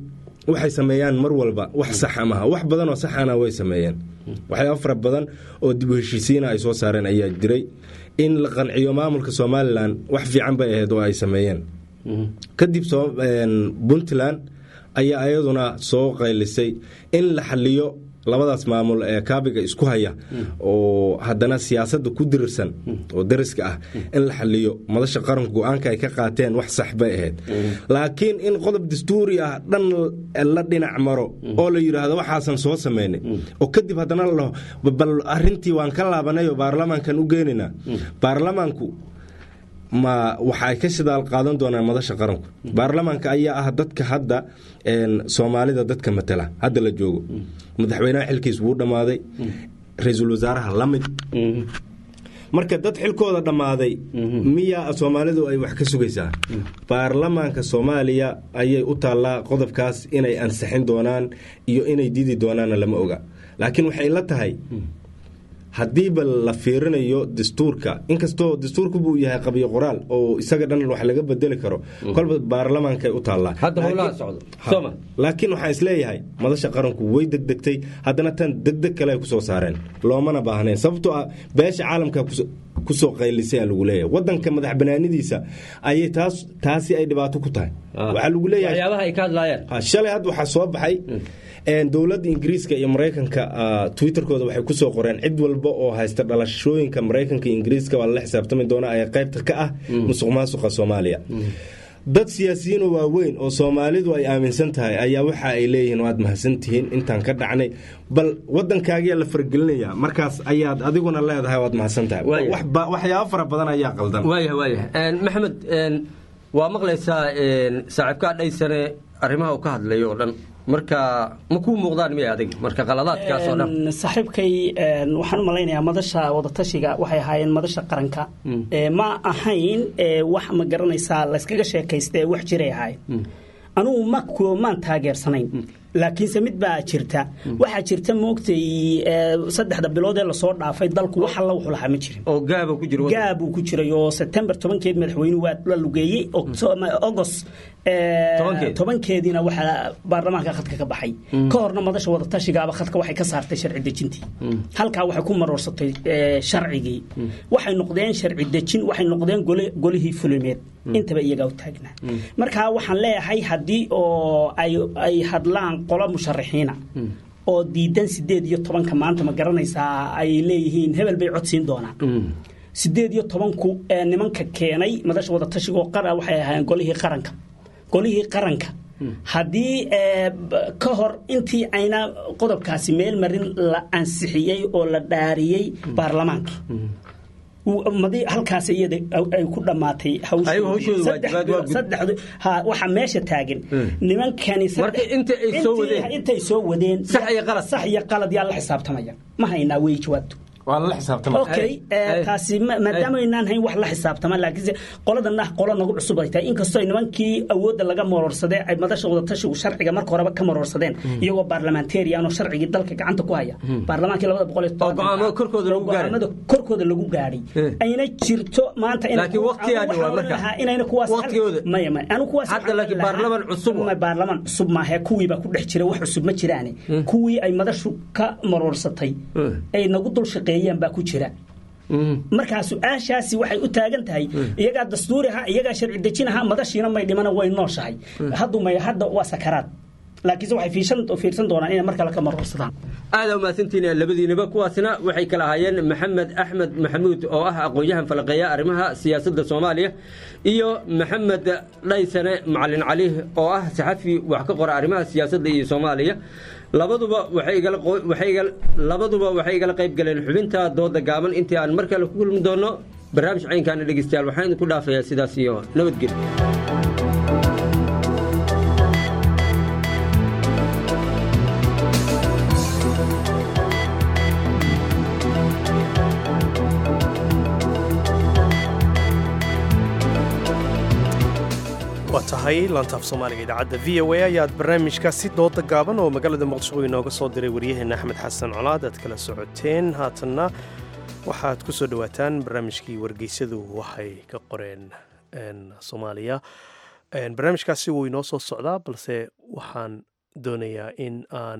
waxay sameeyaan mar walba wax saxa maaha wax badan oo saxana way sameeyeen waxyaaba fara badan oo dib u heshiisiina ay soo saareen ayaa jiray in la qanciyo maamulka somalilan wax fiican bay ahayd oo ay sameeyeen kadib puntland ayaa ayaduna soo qaylisay in la xaliyo labadaas maamul ee kaabiga isku haya oo haddana siyaasadda ku dirirsan oo dariska ah in la xaliyo madasha qaranku go-aanka ay ka qaateen wax sax bay ahayd laakiin in qodob dastuuri ah dhan la dhinac maro oo la yidhaahdo waxaasan soo sameynay oo kadib haddana la bal arintii waan ka laabanay oo baarlamaankan u geenaynaa baarlamaanku ma waxa ay ka shidaal qaadan doonaan madasha qaranku baarlamaanka ayaa ah dadka hadda soomaalida dadka matala hadda la joogo madaxweynaha xilkiis wuu dhammaaday ra-iisul wasaaraha la mid marka dad xilkooda dhammaaday miyaa soomaalidu ay wax ka sugaysaa baarlamaanka soomaaliya ayay u taallaa qodobkaas inay ansixin doonaan iyo inay didi doonaanna lama oga laakiin waxay la tahay haddiiba la fiirinayo dastuurka inkastoo dastuurku buu yahay qabyo qoraal oo isaga dhan wax laga bedeli karo kolba baarlamaankay u taallaa laakiin waxaan isleeyahay madasha qaranku way degdegtay haddana tan degdeg kale ay kusoo saareen loomana baahnayn sababtoo ah beesha caalamka kusoo qaylisay aa lagu leeyahay wadanka madax banaanidiisa ayay taas taasi ay dhibaato ku tahay waxaa lagu leeyahay shalay hadda waxaa soo baxay dowladda ingiriiska iyo maraykanka twitterkooda waxay kusoo qoreen cid walba oo haysta dhalashooyinka maraykanka iyo ingiriiska waa lala xisaabtami doona ee qaybta ka ah musuq maasuqa soomaaliya dad siyaasiyiinoo waaweyn oo soomaalidu ay aaminsan tahay ayaa waxa ay leeyihiin waad mahadsantihiin intaan ka dhacnay bal wadankaagiyaa la fargelinaya markaas ayaad adiguna leedahay waad mahadsan tahay waxyaabo fara badan ayaa qaldan maxamed waa maqlaysaa saaxiibkaa dhaysane arrimaha uu ka hadlayo oo dhan marka ma kuu muuqdaan miya adig marka qaladaadkaas oo dhan saaxiibkay waxaan u malaynayaa madasha wadatashiga waxay ahaayeen madasha qaranka ma ahayn wax ma garanaysaa layskaga sheekaysta ee wax jiray ahayn anugu ma maan taageersanayn laakiinse mid baa jirta waxaa jirta moogtay saddexda bilood ee lasoo dhaafay dalku wax alla wuxuu lahaa ma jirin oo gaaba ku jiro gaabuu ku jiray oo sebtembar tobankeed madaxweynuhu waa la lugeeyey august tobankeediina waxaa baarlamaanka khadka ka baxay ka horna madasha wadatashigaaba khadka waxay ka saartay sharci dejintii halkaa waxay ku maroorsatay sharcigii waxay noqdeen sharci dejin waxay noqdeen golihii fulimeed intaba iyagaa u taagnaa marka waxaan leeyahay haddii oo ay hadlaan qolo musharaxiina oo diidan sideed iyo tobanka maanta ma garanaysaa ay leeyihiin hebel bay codsiin doonaan sideed iyo tobanku nimanka keenay madasha wadatashigaoo qara waxay ahaayeen golihii qaranka golihii qaranka haddii ka hor intii ayna qodobkaasi meel marin la ansixiyey oo la dhaariyey baarlamaanka halkaas iyada ay ku dhammaatay waxa meesha taagan nimankani intay soo wadeen sax iyo qalad yaa la xisaabtamaya ma haynaa wey jawaabtu okay taasi maadaama aynaan hayn wax la xisaabtama laakiinse qoladana qolo nagu cusub ay tahay inkastoo nimankii awoodda laga maroorsadee ay madasha wadatashigu sharciga marka horeba ka maroorsadeen iyagoo baarlamentarian oo sharcigii dalka gacanta ku haya baarlamaankii labada boqol go'aamada korkooda lagu gaadhay ayna jirto maanta inayna kuwaas maya maya anu kuwaas baarlaman cusub baarlaman cusub maahe kuwiibaa ku dhex jira wax cusub ma jiraane kuwii ay madashu ka maroorsatay ay nagu dul shaqeeyeen baa ku jira markaa su-aashaasi waxay u taagan tahay iyagaa dastuuri aha iyagaa sharci dejin aha madashiina may dhimana way nooshahay haddumay hadda waa sakaraad laakiinse waxay fiirsan doonaan inay mar kale ka maroorsadaan aada umahadsantiin labadiinaba kuwaasna waxay kala ahaayeen maxamed axmed maxamuud oo ah aqoon-yahan falaqeeya arrimaha siyaasadda soomaaliya iyo maxamed dhaysane macalin cali oo ah saxafi wax ka qora arrimaha siyaasadda iyo soomaaliya labaduba labaduba waxay igala qayb galeen xubinta dooda gaaban intii aan mar kale ku kulmi doonno barnaamij caynkaana dhegeystayaal waxaan idinku dhaafayaa sidaas iyo nabadgelyo waa tahay laantaaf soomaaliga idaacadda v o a ayaad barnaamijkaasi dooda gaaban oo magaalada muqdisho inooga soo diray waryaheena axmed xasan colaad aad kala socoteen haatanna waxaad ku soo dhowaataan barnaamijkii wargeysadu waxay ka qoreen soomaaliya barnaamijkaasi wuu inoo soo socdaa balse waxaan doonayaa in aan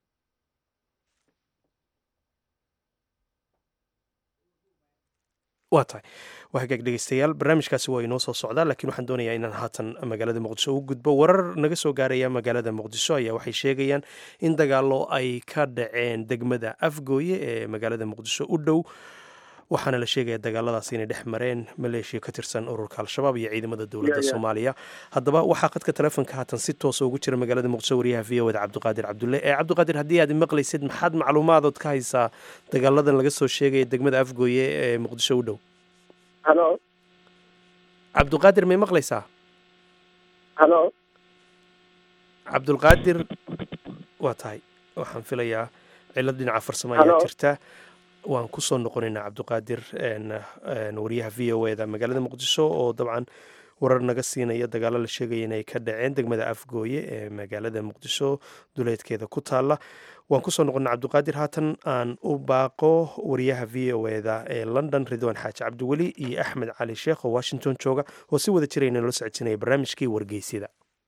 waa tahay waa hagaag dhegeystayaal barnaamijkaasi waa inoo soo socdaa laakiin waxaan doonayaa inaan haatan magaalada muqdisho u gudbo warar naga soo gaaraya magaalada muqdisho ayaa waxay sheegayaan in dagaallo ay ka dhaceen degmada afgooye ee magaalada muqdisho u dhow waxaana la sheegaya dagaaladaas inay dhex mareen maleeshiya ka tirsan ururka al-shabaab iyo ciidamada dowladda soomaaliya haddaba waxaa khadka telefonka haatan si toosa ugu jira magaalada muqdisho wariyaha v o da cabdiqaadir cabdulle ee cabdiqaadir haddii aad maqlaysid maxaad macluumaadood ka haysaa dagaaladan laga soo sheegaya degmada afgooye ee muqdisho u dhow halo cabdiqaadir may maqlaysaa halo cabdulqaadir waa tahay waxaan filayaa cilad dhinaca farsamo ayaa jirta waan kusoo noqonaynaa cabdiqaadir wariyaha v o eda magaalada muqdisho oo dabcan warar naga siinaya dagaalo la sheegaya inay ka dhaceen degmada afgooye ee magaalada muqdisho duleedkeeda ku taala waan kusoo noqona cabdiqaadir haatan aan u baaqo wariyaha v o eda ee london ridwan xaaji cabdiweli iyo axmed cali sheekh oo washington jooga oo si wada jira inala socodsiinaya barnaamijkii wargeysyada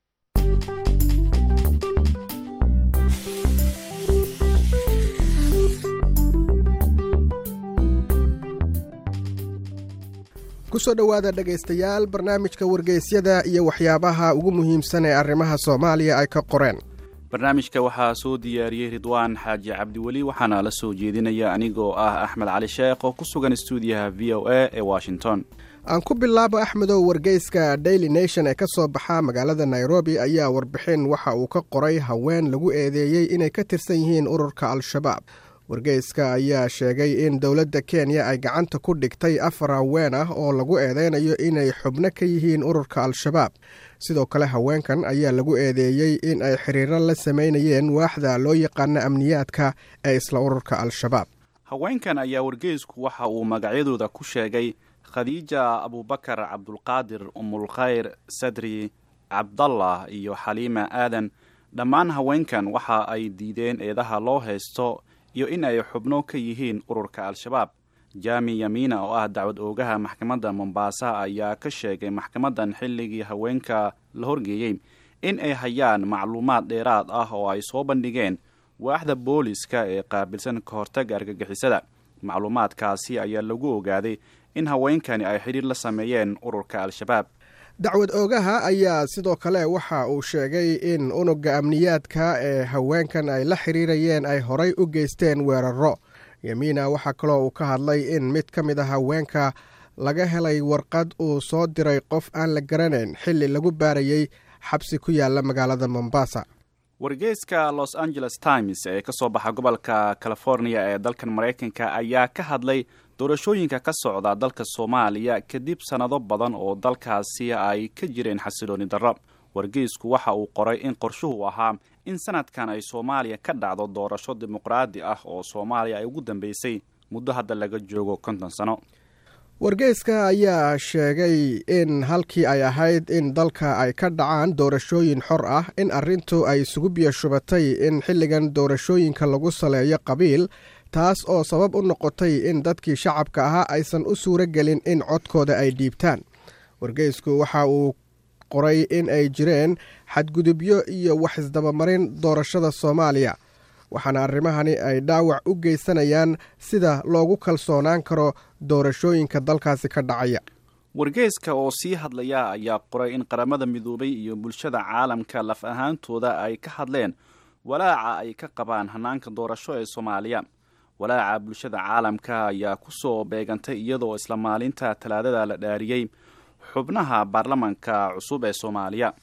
kusoo dhowaada dhegaystayaal barnaamijka wargeysyada iyo waxyaabaha ugu muhiimsan ee arrimaha soomaaliya ay ka qoreen barnaamijka waxaa soo diyaariyey ridwaan xaaji cabdiweli waxaana la soo jeedinaya anigoo ah axmed cali sheekh oo ku sugan stuudiyaha v o a ee washington aan ku bilaabo axmedow wargeyska daily nation ee ka soo baxa magaalada nairobi ayaa warbixin waxa uu ka qoray haween lagu eedeeyey inay ka tirsan yihiin ururka al-shabaab wargeyska ayaa sheegay in dowladda kenya ay gacanta ku dhigtay afar haween ah oo lagu eedeynayo inay xubno ka yihiin ururka al-shabaab sidoo kale haweenkan ayaa lagu eedeeyey in ay xiriiro la samaynayeen waaxda loo yaqaano amniyaadka ee isla ururka al-shabaab haweenkan ayaa wargeysku waxa uu magacyadooda ku sheegay khadiija abubakar cabdulqaadir umulkhayr sadri cabdallah iyo xaliima aadan dhammaan haweenkan waxa ay diideen eedaha loo haysto iyo in ay xubno ka yihiin ururka al-shabaab jaami yamiina oo ah dacwad oogaha maxkamadda mombaasa ayaa ka sheegay maxkamaddan xilligii haweenka la horgeeyey in ay hayaan macluumaad dheeraad ah oo ay soo bandhigeen waaxda booliska ee qaabilsan ka hortagga argagixisada macluumaadkaasi ayaa lagu ogaaday in haweenkani ay xidhiir la sameeyeen ururka al-shabaab dacwad oogaha ayaa sidoo kale waxa uu sheegay in unugga amniyaadka ee haweenkan ay la xiriirayeen ay horay u geysteen weeraro yamiina waxaa kaloo uu ka hadlay in mid ka mid a haweenka laga helay warqad uu soo diray qof aan la garanayn xilli lagu baarayey xabsi ku yaala magaalada mombasa wargeyska los angeles times ee ka soo baxa gobolka california ee dalkan maraykanka ayaa ka hadlay doorashooyinka ka socda dalka soomaaliya kadib sannado badan oo dalkaasi ay ka jireen xasilooni darro wargeysku waxa uu qoray in qorshuhu ahaa in sanadkan ay soomaaliya ka dhacdo doorasho dimuqraadi ah oo soomaaliya ay ugu dambeysay muddo hadda laga joogo konton sano wargeyska ayaa sheegay in halkii ay ahayd in dalka ay ka dhacaan doorashooyin xor ah in arrintu ay isugu biyashubatay in xilligan doorashooyinka lagu saleeyo qabiil taas oo sabab u noqotay in dadkii shacabka ahaa aysan u suuro gelin in codkooda ay dhiibtaan wargeysku waxa uu qoray in ay jireen xadgudubyo iyo wax isdabamarin doorashada soomaaliya waxaana arrimahani ay dhaawac u geysanayaan sida loogu kalsoonaan karo doorashooyinka dalkaasi ka dhacaya wargeyska oo sii hadlaya ayaa qoray in qaramada midoobay iyo bulshada caalamka laf ahaantooda ay ka hadleen walaaca ay ka qabaan hanaanka doorasho ee soomaaliya walaaca bulshada caalamka ayaa ku soo beegantay iyadoo isla maalinta talaadada la dhaariyey xubnaha baarlamanka cusub ee soomaaliya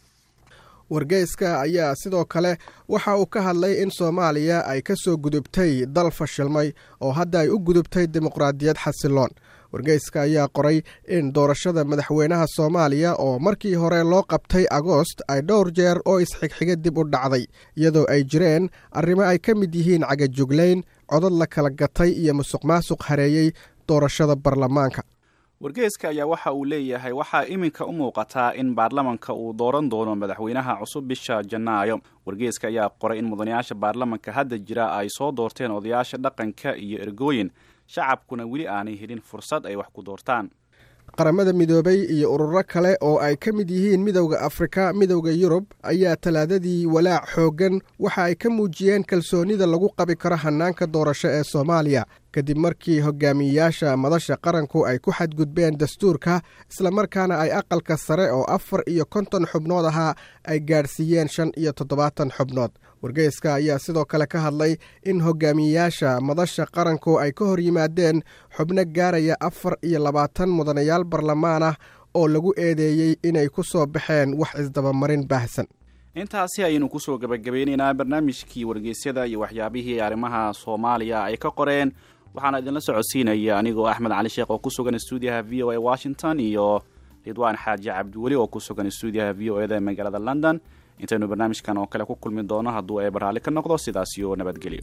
wargeyska ayaa sidoo kale waxa uu ka hadlay in soomaaliya ay ka soo gudubtay dal fashilmay oo hadda ay u gudubtay dimuqraadiyad xasiloon wargeyska ayaa qoray in doorashada madaxweynaha soomaaliya oo markii hore loo qabtay agoost ay dhowr jeer oo isxigxiga dib u dhacday iyadoo ay jireen arrimo ay ka mid yihiin cagajuglayn codad la kala gatay iyo musuq maasuq hareeyey doorashada baarlamaanka wargeyska ayaa waxa uu leeyahay waxaa iminka u muuqataa in baarlamanka uu dooran doono madaxweynaha cusub bisha janaayo wargeyska ayaa qoray in mudanayaasha baarlamanka hadda jira ay soo doorteen odayaasha dhaqanka iyo ergooyin shacabkuna weli aanay helin fursad ay wax ku doortaan qaramada midoobay iyo ururo kale oo ay ka mid yihiin midowda afrika midowda yurub ayaa talaadadii walaac xooggan waxa ay ka muujiyeen kalsoonida lagu qabi karo hannaanka doorasho ee soomaaliya kadib markii hogaamiyeyaasha madasha qaranku ay ku xadgudbeen dastuurka islamarkaana ay aqalka sare oo afar iyo konton xubnood ahaa ay gaadhsiiyeen shan iyo toddobaatan xubnood wargeyska ayaa sidoo kale ka hadlay in hogaamiyeyaasha madasha qaranku ay ka hor yimaadeen xubno gaaraya afar iyo labaatan mudanayaal barlamaan ah oo lagu eedeeyey inay ku soo baxeen wax isdabamarin baahsan intaasi ayaynu kusoo gebagabeynaynaa barnaamijkii wargeysyada iyo waxyaabihii arrimaha soomaaliya ay ka qoreen waxaana idinla socodsiinaya anigoo axmed cali sheekh oo ku sugan stuudiyaha v o a washington iyo ridwaan xaaji cabdiweli oo ku sugan stuudiyaha v o eda ee magaalada london intaynu barnaamijkan oo kale ku kulmi doono hadduu eeba raalli ka noqdo sidaas iyo nabadgelyo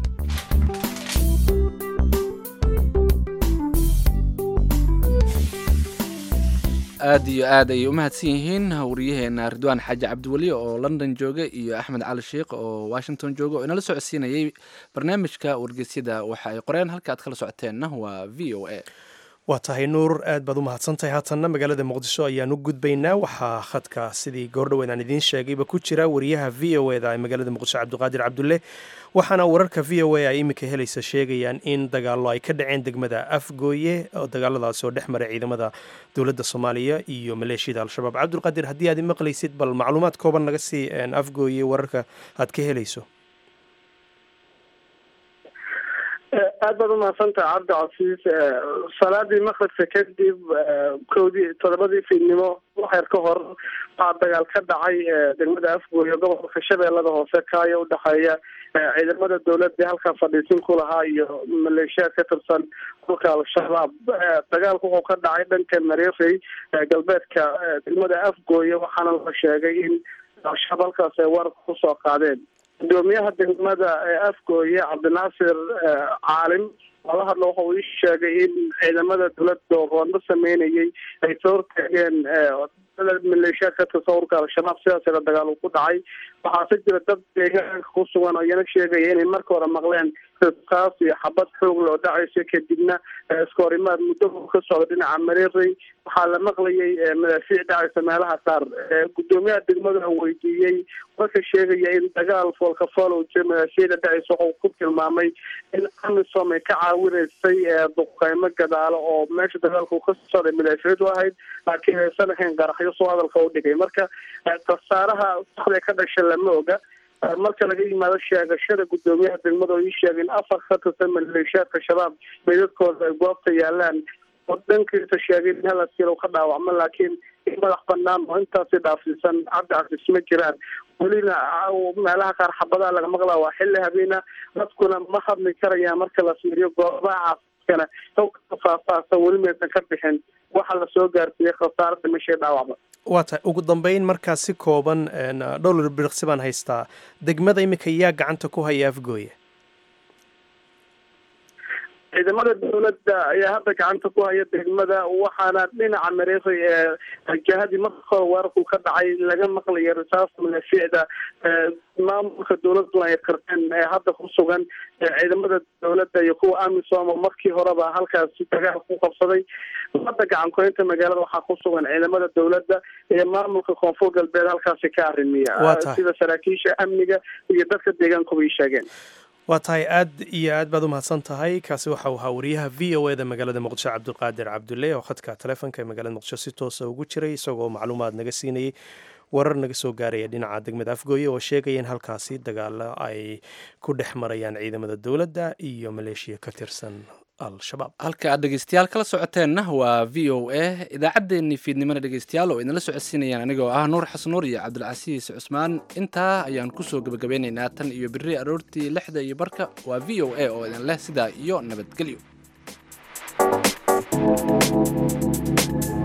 aad iyo aad ayay u mahadsan yihiin wariyaheena ridwaan xaaji cabdiweli oo london jooga iyo axmed cali sheikh oo washington jooga oo inala socodsiinayay barnaamijka wargeysyada waxa ay qoreen halka aad kala socoteenna waa v o a waa tahay nuur aad baad u mahadsantahay haatanna magaalada muqdisho ayaan u gudbaynaa waxaa khadka sidii goordhoweed aan idiin sheegayba ku jira wariyaha v o eda ee magaalada muqdisho cabdiqaadir cabdulle waxaana wararka v o a ay iminka helaysa sheegayaan in dagaallo ay ka dhaceen degmada afgooye oo dagaaladaasi oo dhex maray ciidamada dowladda soomaaliya iyo maleeshiyada al-shabaab cabdulqaadir haddii aad maqlaysid bal macluumaad kooban naga sii afgooye wararka aad ka helayso aad baad umahadsantaha cabdi casiis salaadii maqribka kadib kowdii toddobadii fiidnimo waxyar ka hor waxaa dagaal ka dhacay degmada afgooye gobolka shabeellada hoose kaayo udhexeeya ciidamada dowladda halkaa fadhiisin ku lahaa iyo maleeshiyaad ka tirsan dhulka al-shabaab dagaalku wuxuu ka dhacay dhanka mareerey galbeedka degmada afgooye waxaana la sheegay in al-shabaab halkaas ay wararka kusoo qaadeen gudoomiyaha degmada afgooye cabdinaasir caalim lala hadlo waxa uu ii sheegay in ciidamada dowladda oo roodno sameynayay ay soo hortaageen maleeshiyaad ka tirsan urka al-shabaab sidaasina dagaal uu ku dhacay waxaase jira dad deegaanka ku sugan oo iyana sheegaya inay marka hore maqleen kaas iyo xabad xoog loo dhacaysa kadibna iskahorimaad muddo ka socda dhinaca mareerey waxaa la maqlayay madaafiic dhacaysa meelaha qaar gudoomiyaha degmada weydiiyey warka sheegaya in dagaal foolkafool uu jira madaafiicda dhacaysa waxuu ku tilmaamay in amisom ay ka caawinaysay duqeymo gadaalo oo meesha dagaalku ka socday madaafiicdu ahayd laakiin aysan ahayn qaraxyo soo hadalka u dhigay marka khasaaraha saxda ka dhasha lama oga marka laga yimaado sheegashada gudoomiyaha degmada oo ii sheegay in afar ka tirsan maleeshiyaadka shabaab meydadkooda ay goobta yaalaan oo dhankiisa sheegay in hal askari ka dhaawacmo laakiin madax banaan oo intaasi dhaafsiisan cabdi cabdis ma jiraan welina meelaha qaar xabadaha laga maqlaa waa xilli habeena dadkuna ma hadli karayaan marka la fiiriyo goobaha caafimaadkana hogka faahfaahsan weli maysan ka bixin waxa lasoo gaarsiiyey khasaaro dhimashay dhaawacba waa tahay ugu dambeyn markaa si kooban dhowr birqsi baan haystaa degmada iminka yaa gacanta ku haya afgooye ciidamada dowladda ayaa hadda gacanta ku haya degmada waxaana dhinaca mareeray ee jihadii marka hore weerarku ka dhacay laga maqlaya risaasta madaafiicda maamulka dowladuna ay qirteen ee hadda ku sugan ciidamada dowladda iyo kuwa amisom oo markii horeba halkaasi dagaal ku qabsaday hadda gacan ku-haynta magaalada waxaa ku sugan ciidamada dowladda iyo maamulka koonfur galbeed halkaasi ka arrimiya sida saraakiisha amniga iyo dadka deegaankuba ii sheegeen waa tahay aad iyo aad baad u mahadsan tahay kaasi waxa uu ahaa wariyaha v o eda magaalada muqdisho cabdiqaadir cabdulle oo khadka taleefonka ee magaalada muqdisho si toosa ugu jiray isagoo macluumaad naga siinayay warar naga soo gaaraya dhinaca degmada afgooye oo sheegaya in halkaasi dagaalo ay ku dhex marayaan ciidamada dowladda iyo maleeshiya ka tirsan al-shabaab halka aad dhegeystayaal kala socoteenna waa v o a idaacaddeenii fiidnimana dhegeystayaal oo idinla socodsiinayaan anigoo ah nuur xasnuur iyo cabdilcasiis cusmaan intaa ayaan kusoo gebagabeynaynaa tan iyo berri aroortii lixda iyo barka waa v o a oo idin leh sidaa iyo nabadgelyo